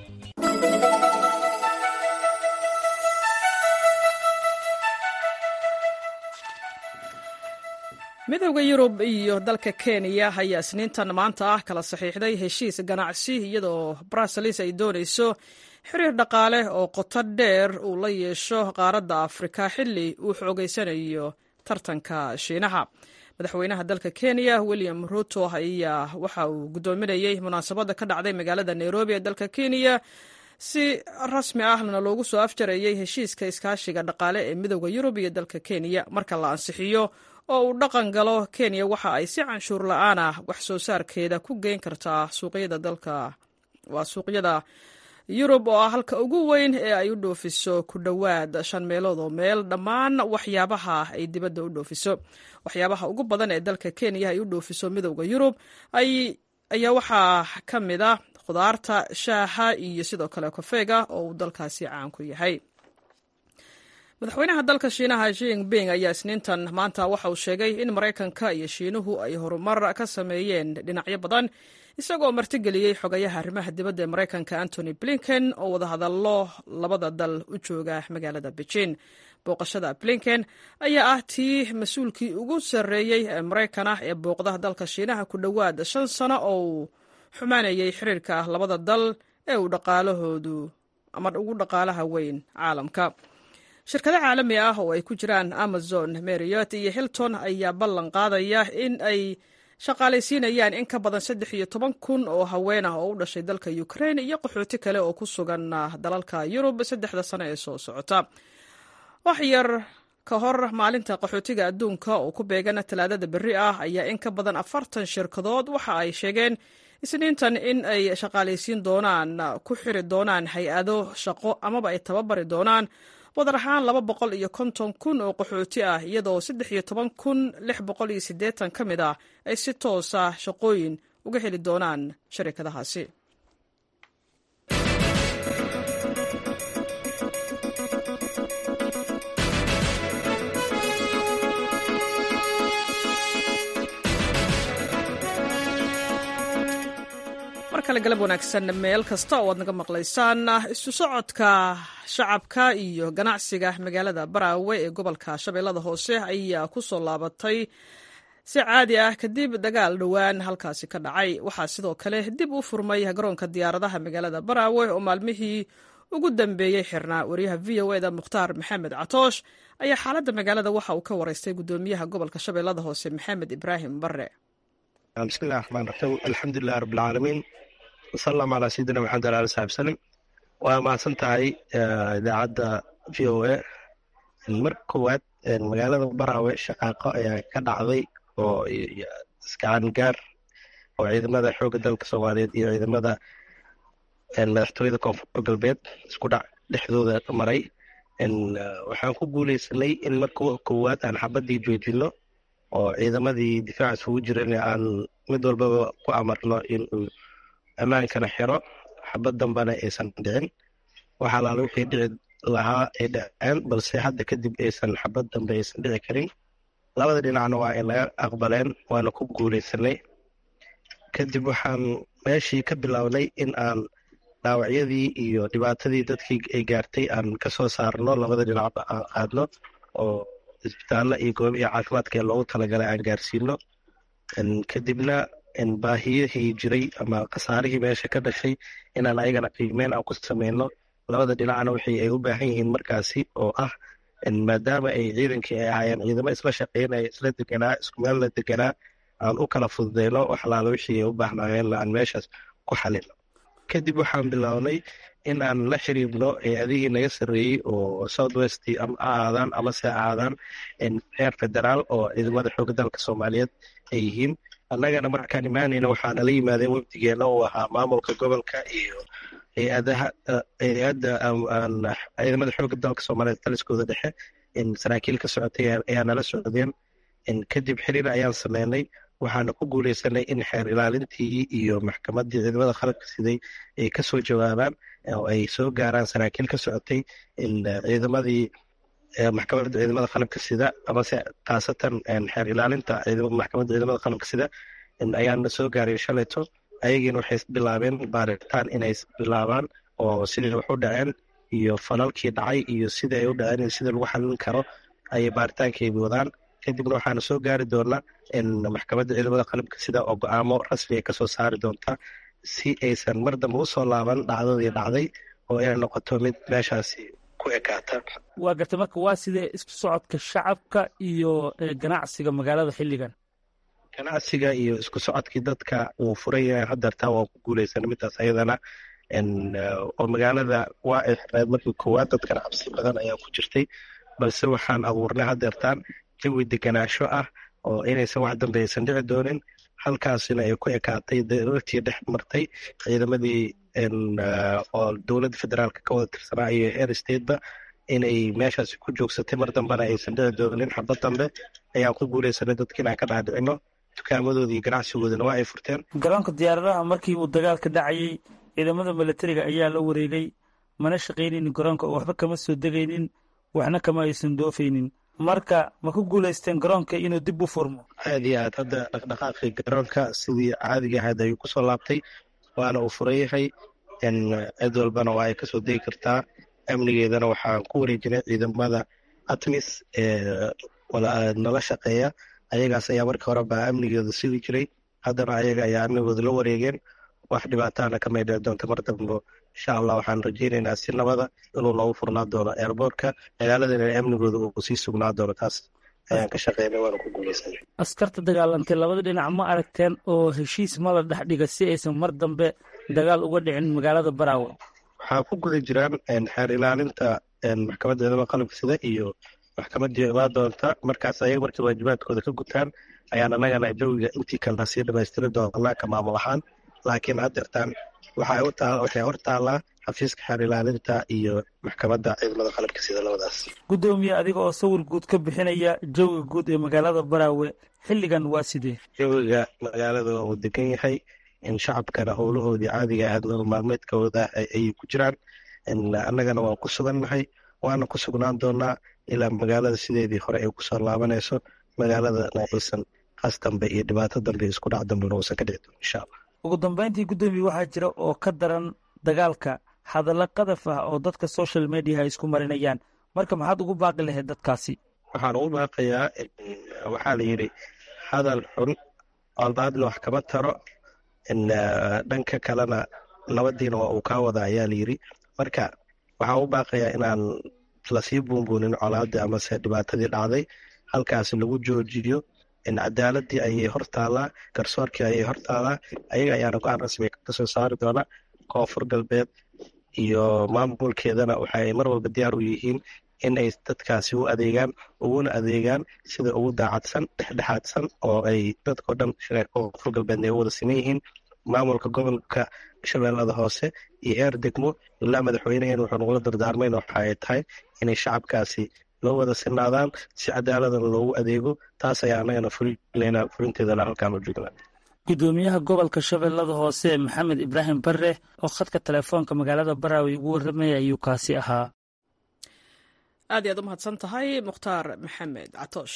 midowda yurub iyo dalka kenya ayaa isniintan maanta ah kala saxiixday heshiis ganacsi iyadoo bruselis ay doonayso xiriir dhaqaale oo qoto dheer uu la yeesho qaaradda afrika xilli uu xoogeysanayo tartanka shiinaha madaxweynaha dalka kenya william ruto ayaa waxa uu guddoominayey munaasabadda ka dhacday magaalada nairobi ee dalka kenya si rasmi ahna loogu soo afjarayey heshiiska iskaashiga dhaqaale ee midowda yurub iyo dalka kenya marka la ansixiyo oo uu dhaqan galo kenya waxa ay si canshuur la-aan ah wax soo saarkeeda ku geyn kartaa suuqyada dalka waa suuqyada yurub oo ah halka ugu weyn ee ay u dhoofiso ku dhowaad shan meelood oo meel dhammaan waxyaabaha ay dibadda u dhoofiso waxyaabaha ugu badan ee dalka kenya ay u dhoofiso midowda yurub ayaa waxaa ka mid a khudaarta shaaha iyo sidoo kale kofeega oo uu dalkaasi caan ku yahay madaxweynaha dalka shiinaha jinping ayaa isniintan maanta waxa uu sheegay in maraykanka iyo shiinuhu ay horumar ka sameeyeen dhinacyo badan isagoo martigeliyey xogayaha arrimaha dibadda ee maraykanka antony blinken oo wadahadallo labada dal u jooga magaalada beijing booqashada blinken ayaa ah tii mas-uulkii ugu sarreeyey ee maraykan ah ee booqda dalka shiinaha ku dhowaad shan sano oo uu xumaanayey xiriirka labada dal ee uu dhaqaalahoodu ama ugu dhaqaalaha weyn caalamka shirkado caalami ah oo ay ku jiraan amazon mariot iyo hilton ayaa ballan qaadaya in ay shaqaalaysiinayaan in ka badan saddex iyo toban kun oo haween ah oo u dhashay dalka ukraine iyo qaxooti kale oo ku sugan dalalka yurub saddexda sano ee soo socota wax yar ka hor maalinta qaxootiga adduunka oo ku beegan talaadada berri ah ayaa in ka badan afartan shirkadood waxa ay sheegeen isniintan in ay shaqaalaysiin doonaan ku xiri doonaan hay-ado shaqo amaba ay tababari doonaan wadar ahaan laba boqol iyo konton kun oo qaxooti ah iyadoo saddex iyo toban kun lix boqol iyo siddeetan ka mid ah ay si toosa shaqooyin uga heli doonaan sharikadahaasi mar kale galab wanaagsan meel kasta oo aad naga maqlaysaan isu socodka shacabka iyo ganacsiga magaalada baraawe ee gobolka shabeellada hoose ayaa ku soo laabatay si caadi ah kadib dagaal dhowaan halkaasi ka dhacay waxaa sidoo kale dib u furmay garoonka diyaaradaha magaalada baraawe oo maalmihii ugu dambeeyey xirnaa wariyaha v o eda mukhtaar maxamed catoosh ayaa xaaladda magaalada waxa uu ka waraystay gudoomiyaha gobolka shabeellada hoose maxamed ibraahim bare
bismillahi raxmaan raxiim alxamdulilahi rabbilcaalamiin wasalam calaa sayidina maxamed ala ali saxbi salim waa mahadsan tahay idaacadda v o a mar koowaad magaalada baraawe shaqaaqo ayaa ka dhacday oo iskacan gaar oo ciidamada xoogga dalka soomaaliyeed iyo ciidamada madaxtooyada koonfur galbeed isku dhac dhexdooda maray waxaan ku guuleysanay in marka koowaad aan xabadii joojino oo ciidamadii difaaca isugu jiran aan mid walbaba ku amarno inuu ammaankana xiro xabad dambana aysan dhicin waxaa laala wixii dhici lahaa ay dhaceen balse hadda kadib aysan xabad dambe aysan dhici karin labada dhinacna waa ay naga aqbaleen waana ku guuleysanay kadib waxaan meeshii ka bilownay in aan dhaawacyadii iyo dhibaatadii dadkii ay gaartay aan kasoo saarno labada dhinacba aan qaadno oo isbitaallo iyo goobihii caafimaadka ee loogu talagalay aan gaarsiino kadibna baahiyihii jiray ama khasaarihii meesha ka dhashay inaan ayagana qiimeyn aan ku sameyno labada dhinacna wixii ay u baahan yihiin markaasi oo ah maadaama ay ciidankii ay ahaayeen ciidamo isla shaqeynaya isla deganaa isku meel la deganaa aan u kala fududeyno wax alaala wixii ay u baahnaayeen aan meeshaas ku xalino kadib waxaan bilownay in aan la xiriirno hay-adihii naga sarreeyey oo south west ama ahaadaan amase ahaadaan heer federaal oo ciidamada xooga dalka soomaaliyeed ay yihiin annagana markaan imaanayna waxaa nala yimaadeen wafdigeena uu ahaa maamulka gobolka iyo hay-adaha hay-adda ciidamada xooga dalka soomaaliyeed taliskooda dhexe saraakiil ka socotay ayaa nala socdeen kadib xiriir ayaan sameynay waxaana ku guuleysanay in xeer ilaalintii iyo maxkamaddii ciidamada qalabka siday ay kasoo jawaabaan oo ay soo gaaraan saraakiil ka socotay ciidamadii maxkamadda ciidamada qalabka sida amase khaasatan xeer ilaalinta maxkamadda ciidamada qalabka sida ayaana soo gaaray shalayto ayagiina waxay bilaabeen baaritaan inay bilaabaan oo sidai wax u dhaceen iyo falalkii dhacay iyo sida ay u dhaceen sida lagu xalin karo ayay baaritaankay wadaan kadibna waxaana soo gaari doonaa maxkamadda ciidamada qalabka sida oo go-aamo rasmi ay kasoo saari doontaa si aysan mar dambe usoo laaban dhacdadii dhacday oo ay noqoto mid meeshaasi ku ekaata
waa gartay marka waa sidee isku socodka shacabka iyo ganacsiga magaalada xilligan
ganacsiga iyo isku socodkii dadka uu furan yahay hadeertaa waa ku guuleysan midaas ayadana oo magaalada waa ay xirneed markii koowaad dadkana cabsi badan ayaa ku jirtay balse waxaan abuurnay hadeertaan jawi deganaansho ah oo inaysan wax dambe aysan dhici doonin halkaasina ay ku ekaatay darartii dhex martay ciidamadii oo dowladda federaalka ka wada tirsanaa iyo air stateba inay meeshaasi ku joogsatay mar dambena aysan dhici doonin xabad dambe ayaan ku guuleysanay dadka inaan ka dhaadhicino dukaamadoodii iyo ganacsigoodana waa ay furteen
garoonka diyaaradaha markii uu dagaalka dhacayay ciidamada milatariga ayaa la wareegay mana shaqaynaynin garoonka oo waxba kama soo degaynin waxna kama aysan doofaynin marka ma ku guulaysteen garoonka inuu dib u furmo
aad iyo aad hadda dhaqdhaqaaqii garoonka sidii caadiga ahayd ayuu kusoo laabtay waana uu furan yahay cid walbana waa ay kasoo degi kartaa amnigeedana waxaan ku wareejinay ciidamada atmis ee nala shaqeeya ayagaas ayaa markii hore baa amnigeeda sugi jiray haddana ayaga ayaa amnigooda la wareegeen wax dhibaataana ka maydhee doonta mar dambo insha allah waxaan rajeynaynaa si nabada inuu noogu furnaa doono eerboortka magaaladana amnigooda uu sii sugnaa doono taas ayaan ka shaqeynay waana ku guuleysanay
askarta dagaalantay labada dhinac ma aragteen oo heshiis mala dhex dhiga si aysan mar dambe dagaal uga dhicin magaalada baraawe
waxaa ku guda jiraan xeer ilaalinta maxkamadda ciidamada qalabka sida iyo maxkamaddii imaa doonta markaas ayaga markay waajibaadkooda ka gutaan ayaan annagana jawiga intii kalena sii dhamaystiri doonaa ka maamul ahaan laakiin haddeertaan waxay hor taallaa xafiiska xeer ilaalinta iyo maxkamadda ciidamada qalabka sida labadaas
guddoomiye adiga oo sawir guud ka bixinaya jawiga guud ee magaalada baraawe xilligan waa sidee
jawiga magaalada uu degan yahay in shacabkana howlahoodii caadiga ahayd nolol maalmeedkooda ayay ku jiraan annagana waan ku sugannahay waana ku sugnaan doonaa ilaa magaalada sideedii hore ay kusoo laabanayso magaaladana aysan qas dambe iyo dhibaato dambe isku dhac dambena uusan ka dhici doonin insha allah
ugu dambeyntii guddoomiye waxaa jira oo ka daran dagaalka hadallo qadaf ah oo dadka social mediaha isku marinayaan marka maxaad ugu baaqi lahayd dadkaasi
waxaan ugu baaqayaa waxaa la yidhi hadal xun aldaadna wax kama taro dhanka kalena nabadiina waa uu kaa wada ayaa la yidhi marka waxaan u baaqayaa inaan lasii buunbuunin colaadii amase dhibaatadii dhacday halkaasi lagu joojiyo cadaaladii ayay hor taallaa garsoorkii ayay hor taallaa ayaga ayaana go-aan rasmi kasoo saari doona koonfur galbeed iyo maamulkeedana waxaay mar walba diyaar u yihiin in ay dadkaasi u adeegaan uguna adeegaan sida ugu daacadsan dhexdhexaadsan oo ay dadkao dhan koonfur galbeedna ay u wada siman yihiin maamulka gobolka shabeellada hoose iyo eer degmo ilaa madaxweynehen wuxuu nagula dardaarmayna waxa ay tahay inay shacabkaasi loo wada sinaadaan si cadaaladan loogu adeego taas ayaa annagana fulinayna fulinteedana halkaan u joognaa
guddoomiyaha gobolka shabeellada hoose maxamed ibraahim bare oo khadka telefoonka magaalada baraawe ugu warramaya ayuu kaasi ahaa
aad iyaad u mahadsan tahay mukhtaar maxamed catoosh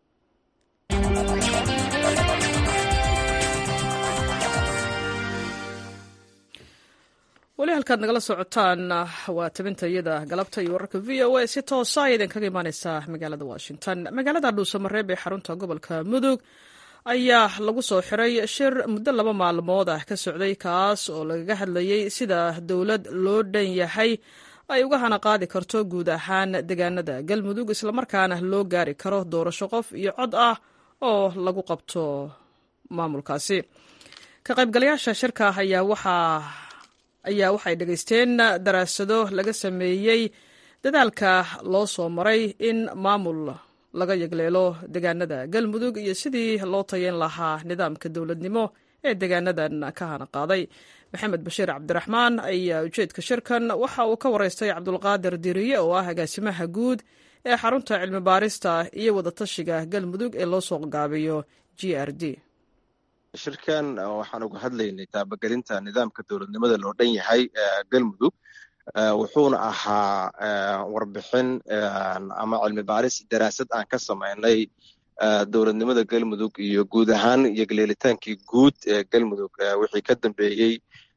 weli halkaad nagala socotaan waa tabinta iyada galabta iyo wararka v o a si toosa idinkaga imaaneysa magaalada washington magaalada dhuusamareeb ee xarunta gobolka mudug ayaa lagu soo xiray shir muddo laba maalmood ah ka socday kaas oo lagaga hadlayey sida dowlad loo dhan yahay ay uga hana qaadi karto guud ahaan deegaanada galmudug islamarkaana loo gaari karo doorasho qof iyo cod ah oo lagu qabto maamulkaasi ka qaybgalayaasha shirka ayaa waxaa ayaa waxay dhegaysteen daraasado laga sameeyey dadaalka loo soo maray in maamul laga yegleelo deegaanada galmudug iyo sidii loo tayeyn lahaa nidaamka dowladnimo ee deegaanadan ka hana qaaday maxamed bashiir cabdiraxmaan ayaa ujeedka shirkan waxa uu ka wareystay cabdulqaadir diriye oo ah agaasimaha guud ee xarunta cilmi baarista iyo wadatashiga galmudug ee loo soo gaabiyo g r d
shirkan waxaan uga hadlaynay taabagelinta nidaamka dowladnimada loo dhan yahay galmudug wuxuuna ahaa warbixin ama cilmi baaris daraasad aan ka samaynay dowladnimada galmudug iyo guud ahaan iyo galeelitaankii guud ee galmudug wixii ka dambeeyey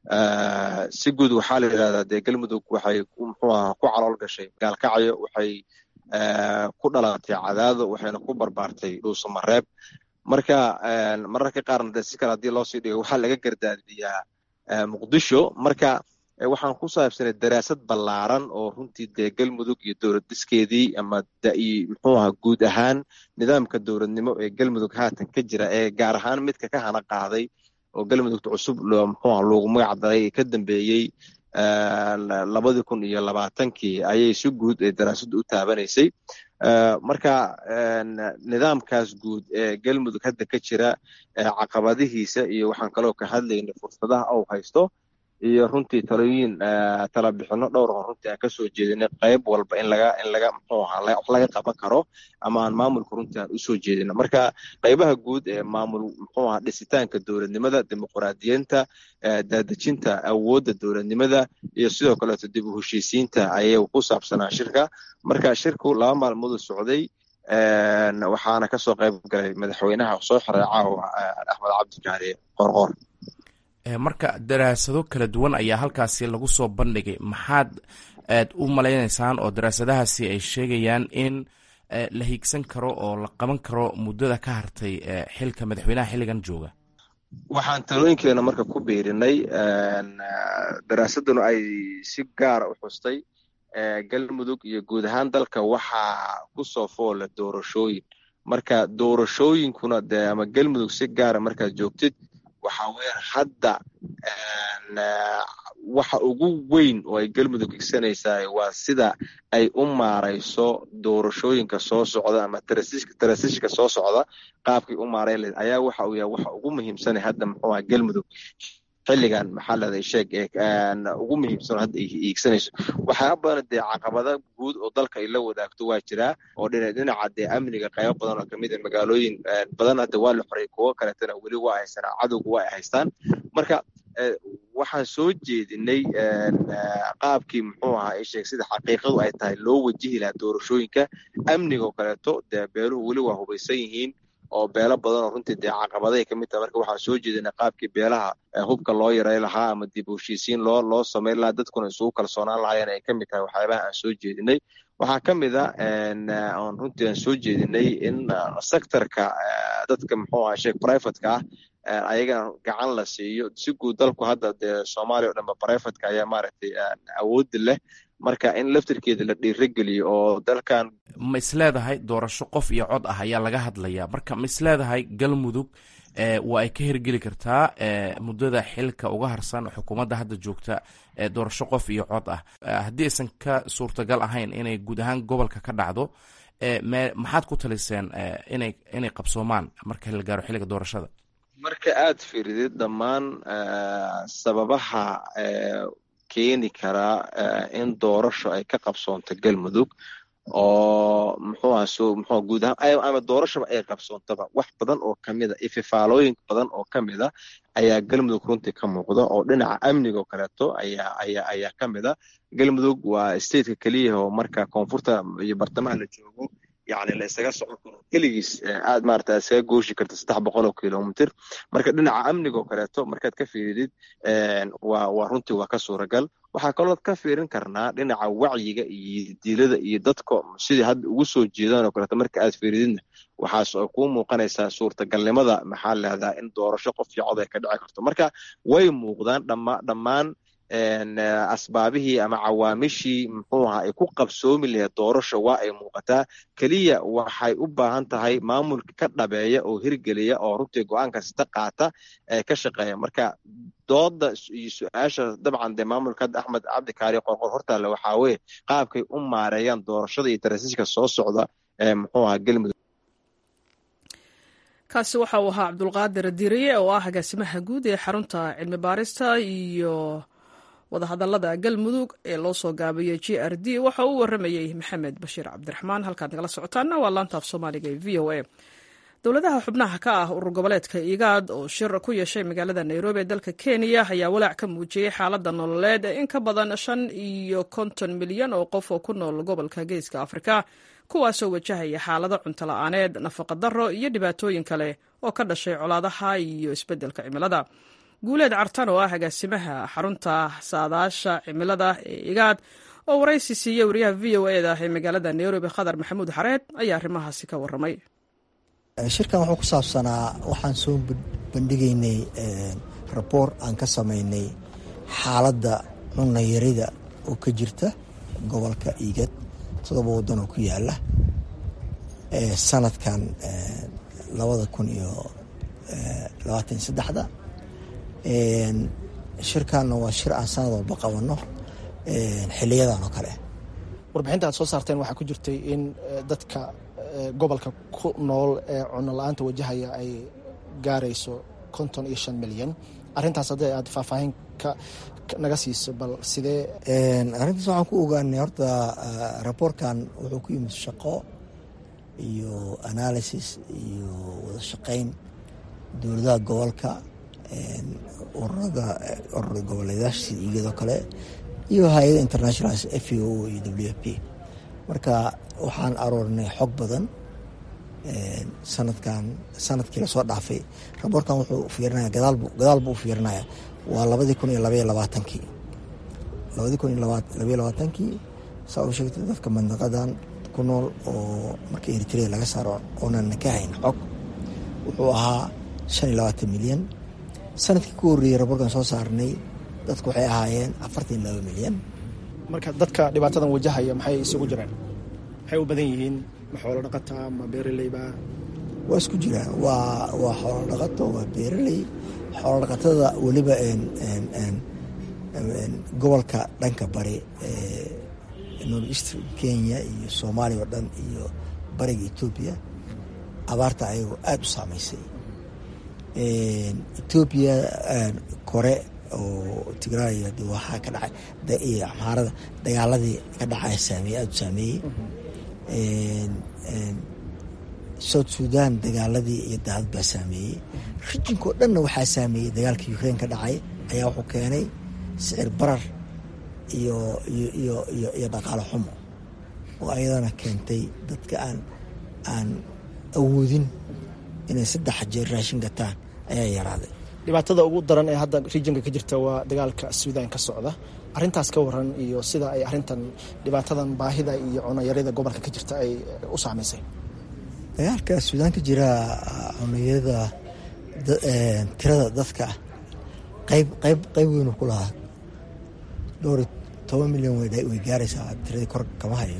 si guud waxaa la yidhahdaa dee galmudug waxay muxuu aha ku calool gashay gaalkacyo waxay ku dhalatay cadaado waxayna ku barbaartay dhuusamareeb marka mararka qaarna de si kale haddii loo sii dhigo waxaa laga gardaadiyaa muqdisho marka waxaan ku saabsanay daraasad ballaaran oo runtii dee galmudug iyo dowlad dhiskeedii ama muxuu aha guud ahaan nidaamka dowladnimo ee galmudug haatan ka jira ee gaar ahaan midka ka hana qaaday oo galmudugta cusub muxuu aha loogu magac daray ee ka dambeeyey labadii kun iyo labaatankii ayay si guud ee daraasaddu u taabanaysay marka nidaamkaas guud ee galmudug hadda ka jira caqabadihiisa iyo waxaan kaloo ka hadlaynay fursadaha ou haysto iyo runtii talooyin talabixino dhowr oo runtii aan kasoo jeedinay qayb walba in laga in laga muxuu ahaa wax laga qaban karo ama aan maamulka runtii aan usoo jeedino marka qaybaha guud ee maamul muxuu ahaa dhisitaanka dowladnimada dimuqraadiyiinta daadejinta awoodda dowladnimada iyo sidoo kaleeto dib u heshiisiinta ayay ku saabsanaa shirka marka shirku laba maalmood socday waxaana kasoo qayb galay madaxweynaha soo xiray caawa axmed cabdikaari qorqor
marka daraasado kala duwan ayaa halkaasi lagu soo bandhigay maxaad aad u malaynaysaan oo daraasadahaasi ay sheegayaan in la hiigsan karo oo la qaban karo muddada ka hartay xilka madaxweynaha xilligan jooga
waxaan talooyinkeena marka ku biirinay daraasaduna ay si gaara u xustay galmudug iyo guud ahaan dalka waxaa kusoo foola doorashooyin marka doorashooyinkuna de ama galmudug si gaara markaad joogtid waxaa weeyaan hadda waxa ugu weyn oo ay galmudug igsanaysaa waa sida ay u maarayso doorashooyinka soo socda ama tarasishka soo socda qaabkay u maarayn lahayd ayaa waxa uu yahay waxa ugu muhiimsanay hadda muxuu aha galmudug xilligan maxaa leedahay sheeg ugu muhiimsan hadda iigsanayso waxyaaba badan dee caqabada guud oo dalka ay la wadaagto waa jiraa oo dhinaca dee amniga qaybo badan oo kamid a magaalooyin badan hadda waa la xoray kuwo kaleetana weli waa haysanaa cadowga waa ay haystaan marka waxaan soo jeedinay qaabkii muxuu ahaa sheeg sida xaqiiqadu ay tahay loo wajihi lahaa doorashooyinka amnigaoo kaleeto dee beeluhu weli waa hubaysan yihiin oo beelo badan oo runtii dee caqabaday ka mid taha marka waxaan soo jeedinay qaabkii beelaha hubka loo yaray lahaa ama dib u heshiisiin loo loo samayn lahaa dadkuna isugu kalsoonaan lahaayeen ay ka mid tahay waxyaabaha aan soo jeedinay waxaa ka mid a on runtii aan soo jeedinay in sectorka dadka muxuu aha sheeg privateka ah ayagana gacan la siiyo si guud dalku hadda dee soomaaliya o dhanba privateka ayaa maaragtay awoodda leh marka in laftirkeeda la dhiirageliyo oo dalkan
ma isleedahay doorasho qof iyo cod ah ayaa laga hadlayaa marka ma isleedahay galmudug waa ay ka hirgeli kartaa muddada xilka uga harsan xukuumadda hadda joogta doorasho qof iyo cod ah haddii aysan ka suurtagal ahayn inay guud ahaan gobolka ka dhacdo maxaad ku taliseen inay inay qabsoomaan marka la gaaro xilliga doorashada
marka aad fiiridid dhammaan sababaha keeni karaa in doorasho ay ka qabsoonto galmudug oo muxuu aha so muxuu guud ahaan ama doorashaba ay qabsoontaba wax badan oo kamid a ififaalooyin badan oo kamid a ayaa galmudug runtii ka muuqda oo dhinaca amniga oo kaleeto ayaa ayaa ayaa ka mid a galmudug waa stateka keliyaha oo marka koonfurta iyo bartamaha la joogo yani la isaga socon karo keligiis aad maarata isaga gooshi karta saddex boqol oo kilomitr marka dhinaca amniga oo kaleeto markaad ka fiiridid waa waa runtii waa ka suuragal waxaa kalood ka fiirin karnaa dhinaca wacyiga iyo dilada iyo dadka sidii hadda ugu soo jeedaan oo kaleeto marka aad fiirididna waxaas oo kuu muuqanaysaa suurtagalnimada maxaa leedaha in doorasho qof iyo cod ay ka dhici karto marka way muuqdaan dhama dhammaan asbaabihii ama cawaamishii muxuu ahaa ay ku qabsoomi lahayd doorasho waa ay muuqataa keliya waxay u baahan tahay maamulka ka dhabeeya oo hirgeliya oo runtii go-aan kasta qaata ee ka shaqeeya marka dooda iyo su-aasha dabcan dee maamulka hadda axmed cabdikaari qorqor hortaale waxaa weye qaabkay u maareeyaan doorashada iyo tarasiiska soo socda ee muxuu ahaa galmudug
kaasi waxa uu ahaa cabdulqaadir diiriye oo ah agaasimaha guud ee xarunta cilmi baarista iyo wadahadalada galmudug ee loo soo gaabiyey g r d waxa uu waramayey maxamed bashiir cabdiraxmaan halkaad nagala socotaana waa laantaaf soomaaliga ee v o a dowladaha xubnaha ka ah urur goboleedka igaad oo shir ku yeeshay magaalada nairobi ee dalka kenya ayaa walaac ka muujiyey xaaladda nololeed ee in ka badan shan iyo konton milyan oo qof oo ku nool gobolka geeska afrika kuwaasoo wajahaya xaalado cuntola-aaneed nafaqadaro iyo dhibaatooyin kale oo ka dhashay colaadaha iyo isbeddelka cimilada guuleed cartan oo ah agaasimaha xarunta saadaasha cimilada ee igaad oo waraysi siiyey wariyaha v o e da ee magaalada nairobi khadar maxamuud xareed ayaa arrimahaasi ka warramay
shirkan wuxuu ku saabsanaa waxaan soo bandhigaynay raboor aan ka samaynay xaaladda cunayarida oo ka jirta gobolka igad todoba waddan oo ku yaala sanadkan labada kun iyo labaatan saddexda shirkanna waa shir aan sanad walba qabanno xiliyadan oo kale
warbixinta aad soo saarteen waxaa ku jirtay in dadka gobolka ku nool ee cuno la-aanta wajahaya ay gaarayso konton iyo shan milyan arrintaas haddii aad faahfaahin ka naga siiso bal sidee
arrintaas waxaan ku ogaanay horta raboorkan wuxuu ku yimid shaqo iyo analysis iyo wada shaqayn dowladaha gobolka ururada ururada goboleedaasha sida igado kale iyo hay-ada international f o iyo w f p marka waxaan aroornay xog badan sanadkan sanadkii lasoo dhaafay raboorkan wuxuu fiirinaya gadaal buu u fiirinaya waa labadii kun iyo labaiyo labaatankii labadii kun iyo labaiyo labaatankii saa u sheegtay dadka mandaqadan ku nool oo marka eritrea laga saaro oonan ka hayn xog wuxuu ahaa shan iyo labaatan milyan sanadkii ku horreeyey raboorkan soo saarnay dadku waxay ahaayeen afartan iyo laba milyan
marka dadka dhibaatadan wajahaya maxay isugu jiraan maxay u badan yihiin ma xoolo dhaqata ma beeraleyba
waa isku jiraan waa waa xoolo dhaqato waa beeraley xoolo dhaqatada weliba gobolka dhanka bari north east kenya iyo soomaaliya oo dhan iyo bariga etoobiya abaarta ayagoo aada u saameysay etoobiya kore oo tigraaya de waxaa ka dhacay iyo amhaarada dagaaladii ka dhacaya saameeyey aada u saameeyey south sudan dagaaladii iyo daadad baa saameeyey rijinka oo dhanna waxaa saameeyey dagaalkii ukrain ka dhacay ayaa wuxuu keenay sicir barar iyo iyo iyo iyo iyo dhaqaalo xumo oo ayadana keentay dadka aan aan awoodin inay saddex jeer raashin gataan ayaa yaraaday
dhibaatada ugu daran ee hadda rijinka ka jirta waa dagaalka suudan ka socda arintaas ka waran iyo sida ay arintan dhibaatadan baahida iyo cunayarida gobolka ka jirta ay u saameysay
dagaalka suudaan ka jira cunayada tirada dadka qayb qayb qayb weyn ku lahaa dhowr toban milyan way gaaraysaa tiradii kor kama hayo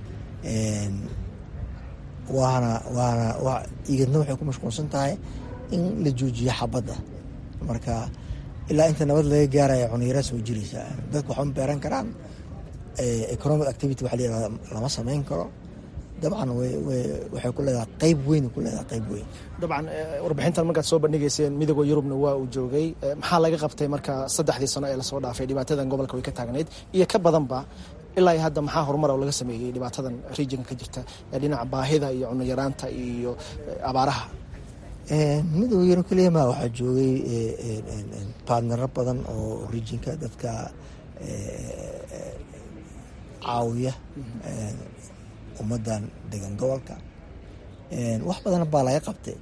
waana waana igadna waxay ku mashquulsan tahay in la joojiyo xabadda marka ilaa inta nabad laga gaaraya cunayaraas way jiraysaa dadku waxma beeran karaan economic activity waxa la yirahda lama samayn karo dabcan waxay ku leedahay qayb weyn ku leedahay qayb weyn
dabcan warbixintan markaad soo bandhigayseen midooda yurubna waa uu joogay maxaa laga qabtay marka saddexdii sano ee lasoo dhaafay dhibaatadan gobolka way ka taagnayd iyo ka badanba ilaa hadda maxaa horumar oo laga sameeyey dhibaatadan regionka ka jirta ee dhinaca baahida iyo cunayaraanta iyo abaaraha
midooda yurub keliya ma waxaa joogay baadnaro badan oo regionka dadka caawiya ummaddan degan gobolka wax badan baa laga qabtay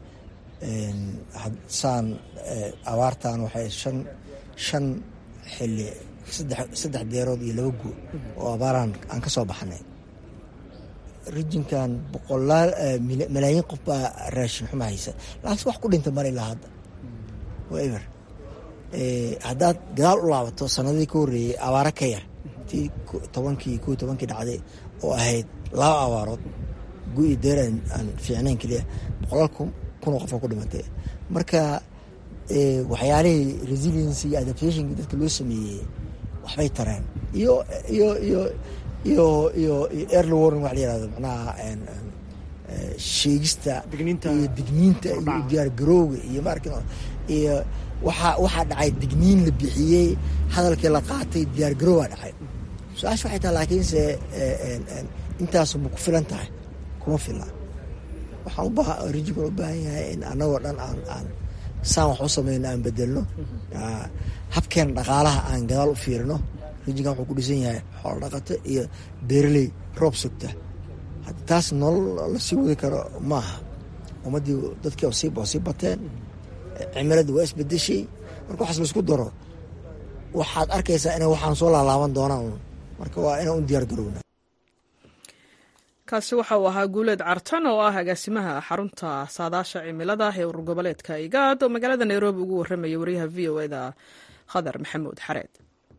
saan abaartan waxay shan shan xili saddex deerood iyo laba guur oo abaaraan aan ka soo baxnay rijinkan boqolaal malaayiin qof baa raashin xuma haysa laakiin wax ku dhinta mar ilaa hadda ever haddaad gadaal u laabato sanadii ka horreeyey abaaro ka yar tii tobankii ko tobankii dhacday oo ahayd laba abaarood gu-i deer aan fiicnayn keliya boqolaal kunoo qof oo ku dhimatay marka waxyaalihii resiliency iyo adaptationkii dadka loo sameeyey waxbay tareen iyo iyo iyo iyo iyo early warning wax la yirahdo macnaha sheegista iyo digniinta iyo diyaargarowga iyo maarkin iyo waxaa waxaa dhacay digniin la bixiyey hadalkii la qaatay diyaargarowbaa dhacay su-aasha waxay tahay laakiinse intaasu ma ku filan tahay kuma fila waxaan ubaa rijinkan u baahan yahay in annagoo dhan aan aan saan wax u samayno aan bedelno habkeena dhaqaalaha aan gadaal u fiirino rijinkan wuxuu ku dhisan yahay xoolo dhaqato iyo beeraley roob sugta taas nolol la sii wadi karo maaha ummaddii dadkii oo sii sii bateen cimiladii waa isbedeshay marka waxaas laisku daro waxaad arkaysaa inay waxaan soo laalaaban doonaan marka waa inaan u diyaar garowna
kaasi waxa uu ahaa guuleed cartan oo ah agaasimaha xarunta saadaasha cimilada ee urur goboleedka igaad oo magaalada nairobi ugu warramaya wariyaha v o eda khadar maxamuud xareed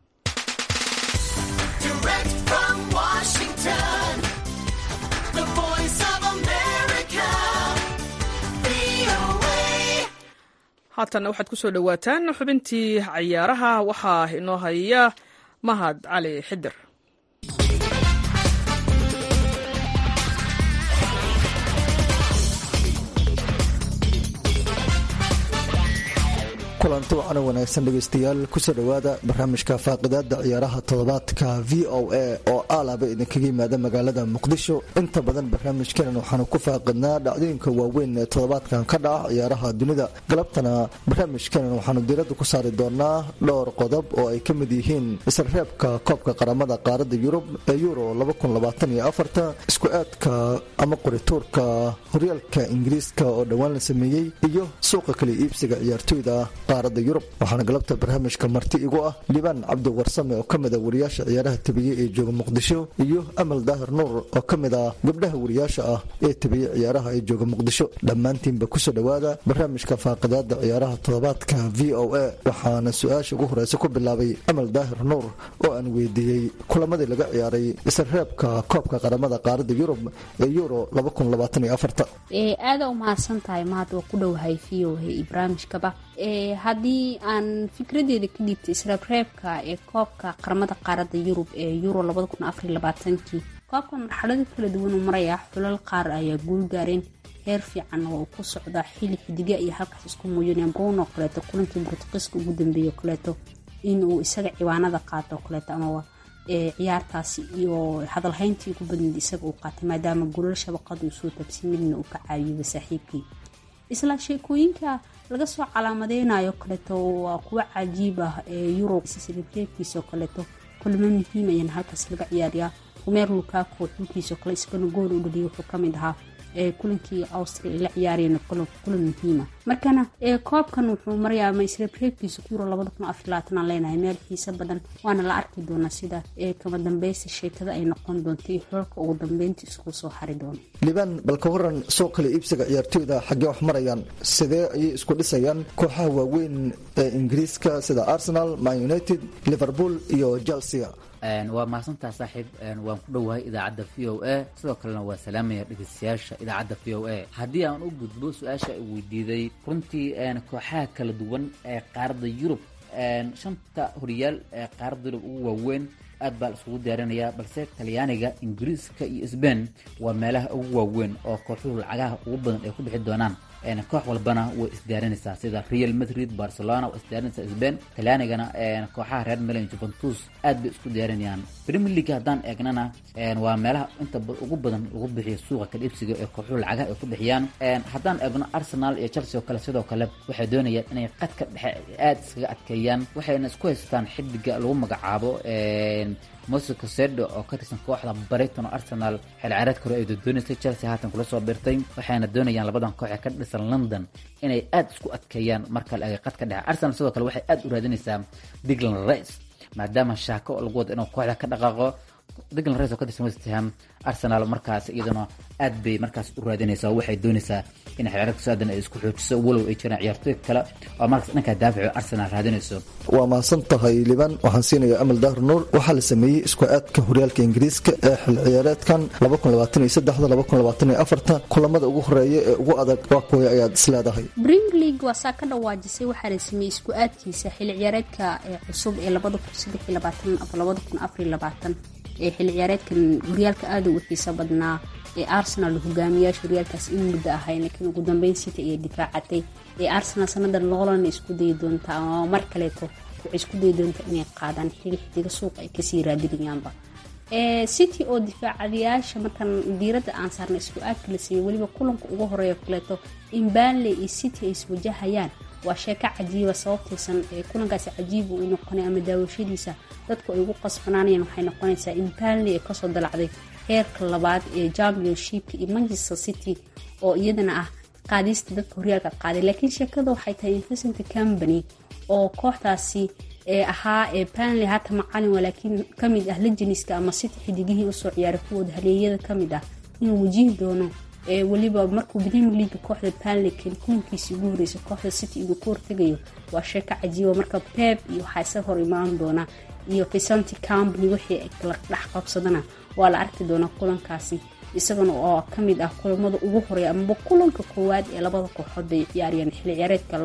haatan waxaad ku soo dhowaataan xubintii cayaaraha waxaa inoo haya mahad cali xidir
kulanti wacana wanaagsan dhegaystayaal kusoo dhowaada barnaamijka faaqidaada ciyaaraha toddobaadka v o a oo aalaba idinkaga yimaada magaalada muqdisho inta badan barnaamijkeenan waxaanu ku faaqidnaa dhacdooyinka waaweyn ee toddobaadkan ka dhaca ciyaaraha dunida galabtana barnaamijkeenan waxaanu diiradda ku saari doonaa dhowr qodob oo ay ka mid yihiin isreebka koobka qaramada qaaradda yurub ee euro isku aadka ama qorituurka horyaalka ingiriiska oo dhowaan la sameeyey iyo suuqa kala iibsiga ciyaartoyda qaarada yurub waxaana galabta barnaamijka marti igu ah liibaan cabdi warsame oo ka mid a wariyaasha ciyaaraha tabiye ee jooga muqdisho iyo amal daahir nuur oo ka mid ah gabdhaha wariyaasha ah ee tabiye ciyaaraha ee jooga muqdisho dhammaantiinba kusoo dhowaada barnaamijka faaqidaada ciyaaraha toddobaadka v o a waxaana su-aasha ugu horeysa ku bilaabay amal daahir nuur oo aan weydiiyey kulamadii laga ciyaaray isreebka koobka qaramada qaarada yurub ee euro
aada u mahadsan tahay mahad waa ku dhowahay v o a iyo barnaamijkaba haddii aan fikradeeda ka dhiibtay israabreebka ee koobka qaramada qaarada yurub ee euro kii koobkan marxalado kala duwan uu maraya xulal qaar ayaa guul gaareen heer fiican oo uu ku socdaa xili xidiga iyo halkaas isku muujineen bruno kaleeto kulankii bortuqiiska ugu dambeeyo kaleeto inuu isaga ciwaanada qaato kaleeto amaba ciyaartaasi iyo hadalhayntii ugu badneed isaga uu qaatay maadaama gulal shabaqada uu soo tabsi midna uu ka caawiyaba saaxiibkii isla sheekooyinka laga soo calaamadeynayo kaleeto waa kuwa cajiib ah ee yurub sreebkiisao kaleeto kulmo muhiim ayaan halkaas laga ciyaariyaa rumeer lukaako xulkiisao kale isagana gool u dhaliyay wuxuu kamid ahaa kulankii austria ay la ciyaareen kulan muhiima markana koobkan wuxuu marayaa masreebreebkiisa euro aan leenahay meel xiise badan waana la arki doonaa sida kama dambeysta sheekada ay noqon doonto iyo xulka ugu dambeynta isku soo hari doono
liibaan balka waran soo kale iibsiga ciyaartooyda xaggee wax marayaan sidee ayay isku dhisayaan kooxaha waaweyn ee ingiriiska sida arsenal man united liverpool iyo chelsea
waa mahadsantaha saaxiib waan ku dhowahay idaacadda v o a sidoo kalena waa salaamaya dhegeystayaasha idaacadda v o a haddii aan u gudbo su-aasha ay weydiiday runtii kooxaha kala duwan ee qaaradda yurub shanta horyaal ee qaaradda yurub ugu waaweyn aad baa la isugu diyaarinayaa balse talyaaniga ingiriiska iyo sbain waa meelaha ugu waaweyn oo kooxuhu lacagaha ugu badan ay ku bixi doonaan koox walbana way isdiyaarinaysaa sida real madrid barcelona waa isdiyaarinaysaa sbain talyaanigana kooxaha reer milan juventus aad bay isku diyaarinayaan premier league haddaan eegnana waa meelaha inta ugu badan lagu bixiyo suuqa kala iibsiga ee kooxuhu lacagaha ay ku bixiyaan haddaan eegno arsenal iyo chelsea oo kale sidoo kale waxay doonayaan inay qadka dhexe aad iskaga adkeeyaan waxayna isku haystaan xidiga lagu magacaabo mose cosedo oo ka tirsan kooxda brighton oo arsenal xilciyaareedka hore ay doodoonaysa chelsea haatan kula soo birtay waxayna doonayaan labadan koox ee ka dhisan london inay aada isku adkeeyaan marka la eega qadka dhexe arsenal sidoo kale waxay aada u raadinaysaa diglan rice maadaama shaako lagu wado inuu kooxda ka dhaqaaqo diglan rice oo ka tirsan west ham arsenal markaas iyaduna aad bay markaas u raadinaysaa oo waxay doonaysaa in xilciyaareedka saadan ay isku xoojiso walow ay jiraan ciyaartooy kale oo markaas dhanka daafico arsenal raadinayso
waa mahadsan tahay liban waxaan siinayaa amal dahar nuur waxaa la sameeyey isku aadka horyaalka ingiriiska ee xil ciyaareedkan kulamada ugu horeeya ee ugu adag waa kuway ayaad isleedahay
premier league waa saa ka dhawaajisay waxaa la sameeyey isku aadkiisa xilli ciyaareedka ee cusub ee ee xilli ciyaareedkan horyaalka aada u xiiso badnaa ee arsenal hogaamiyaasha horyaalkaas in muddo ahay laakiin ugu dambeyn city ayay difaacatay ee arsenal sanadan loolan isku dayi doontaa ama mar kaleeto waxay isku dayi doontaa inay qaadaan xili xidiga suuqa ay kasii raadinayaanba city oo difaacadayaasha markaan diiradda aan saarna isku aadka la siiyey weliba kulanka ugu horeeya kaleeto in banley iyo city ay iswajahayaan waa sheeko cajiiba sababtaysan kulankaasi cajiiba uu noqonay ama daawashadiisa dadku ay ugu qasbanaanayaan waxay noqonaysaa in banley ay kasoo dalacday heerka labaad ee championshipka iyo manchester city oo iyadana ah qaadista dadka horyaalka qaaday laakiin sheekada waxay tahay investment company oo kooxdaasi ee ahaa ee banley hata macalin waa laakiin kamid ah lejiniska ama city xidigihii usoo ciyaaray kuwooda haleeyada kamid ah inuu wajihi doono ee weliba markuu premier leaga kooxda banleyken kulankiisii ugu horreysay kooxda city inuu ku hortegayo waa sheeko cajiiba marka pep iyo waxaa isa hor imaan doona iyo visanti company wixii ay kala dhex qabsadana waa la arki doonaa kulankaasi isagana oo kamid ah kulamada ugu horeeya amaba kulanka koowaad ee labada kooxood bay ciyaarayaan xilli ciyaareedka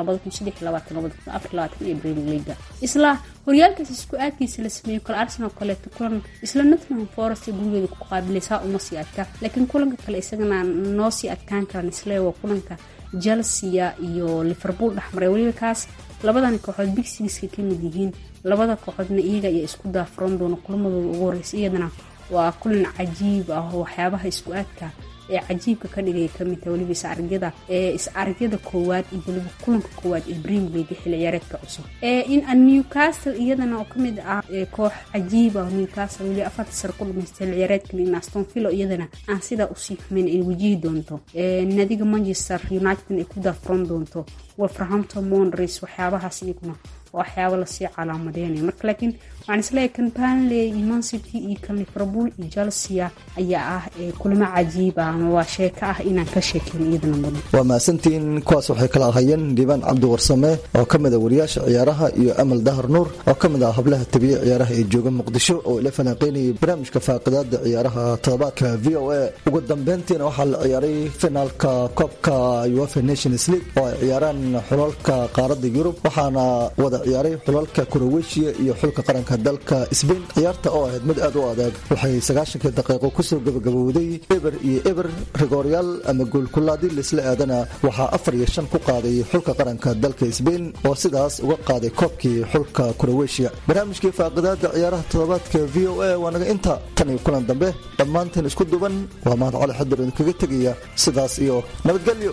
ee premier leaga isla horyaalkaas isku aadkiisa la sameeyo kale arsenal kaleeto kulan isla nottingham forest gurigeeda ku qaabilaysaa uma sii adka laakiin kulanka kale isagana noo sii adkaan karaan isle waa kulanka chelsea iyo liverpool dhexmaray weliba kaas labadan kooxood big sixka kamid yihiin labada kooxoodna iyaga ayaa isku daafuran doona kulamadooda ugu horeysa iyadana waa kulan cajiib ah oo waxyaabaha isku aadka ee cajiibka ka dhigaya kamid taha weliba is-aragyada ee is-aragyada koowaad iyo weliba kulanka koowaad ee premier league xilli ciyaareedka cusub in newcastle iyadana oo kamid ah koox cajiib ah newcastle weli afarta sare ku dhamaystay xilli ciyaareedkan in aston villo iyadana aan sidaa usii xumeyn ay wajihi doonto nadiga manchester united ay ku daafuran doonto wolverhampton monres waxyaabahaas iyaguna waxyaaba lasii calaamadeynaya marka laakiin waxaan isleeyahay kan banley iyo mancity iyo kan liverpool iyo chelsea ayaa ah kulamo cajiib ah ama waa sheeko ah inaan ka sheekeyn iyadana mudan
waa mahadsantiin kuwaas waxay kala ahayeen dhiibaan cabdi warsame oo ka mid a wariyaasha ciyaaraha iyo amal dahar nuur oo ka mid ah hablaha tabiye ciyaaraha ee jooga muqdisho oo ila falanqeynayay barnaamijka faaqidaada ciyaaraha toddobaadka v o a ugu dambeyntiina waxaa la ciyaaray finaalka koobka uefa nations league oo ay ciyaaraan xulalka qaaradda yurub waxaana wada ciyaaray xulalka kuroweshiya iyo xulka qaranka dalka sbain ciyaarta oo ahayd mid aad u adag waxay sagaashankii daqiiqo kusoo gabagabowday eber iyo eber rigooryaal ama goolkulaadii laisla aadana waxaa afar iyo shan ku qaaday xulka qaranka dalka sbain oo sidaas uga qaaday koobkii xulka kuroweshiya barnaamijkii faaqidaada ciyaaraha toddobaadka v o a waa naga inta tan iyo kulan dambe dhammaanteen isku duban waa mahad cali xadir idinkaga tegaya sidaas iyo nabadgelyo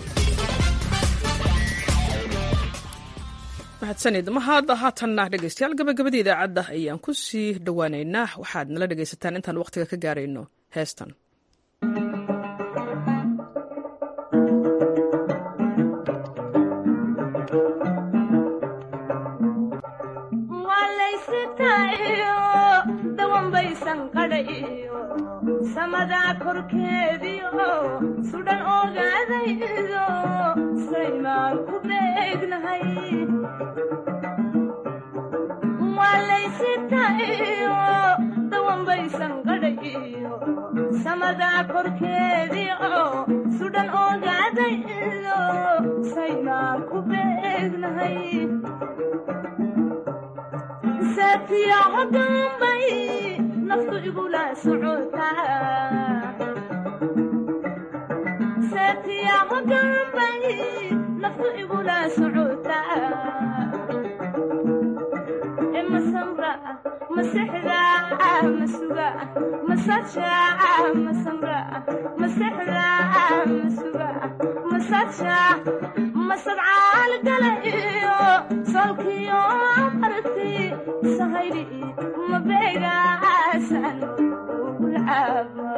mahadsanid mahad haatanna dhegeystayaal gabagabadii idaacadda ayaan ku sii dhowaaneynaa waxaad nala dhegaysataan intaan wakhtiga ka gaarayno heestan
samadaa korkeediio sudhan ogaadaydo saymaan ku beegnahay waalaysitayo dawanbaysan qadhayo samadaa korkeediio sudhan ogaadaydo saymaan ku beegnahay saatiyaco dambay naftu igula socotasaatiyaco dambay naftu igula socotaa e masamra masexda masuga masaja masamra masexda masuga masadsha masadcaal gala iyo solkiyo marti sahayli mabeegaasan ulcaaba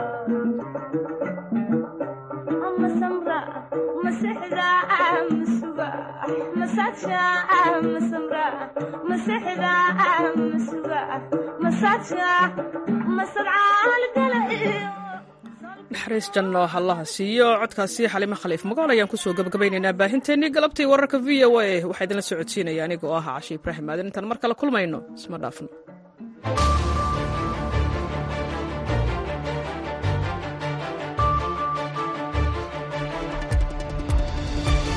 masamra masexda masuga masadsha masamra masexda masuga masadsha masadcaal gala iyo
naxariis janno hallaha siiyo codkaasi xalimo khaliif magool ayaan kusoo gabagabaynaynaa baahinteennii galabtii wararka v o a waxaa idinla socodsiinaya anigoo ah cashi ibraahim aadan intaan mar kale kulmayno isma dhaafno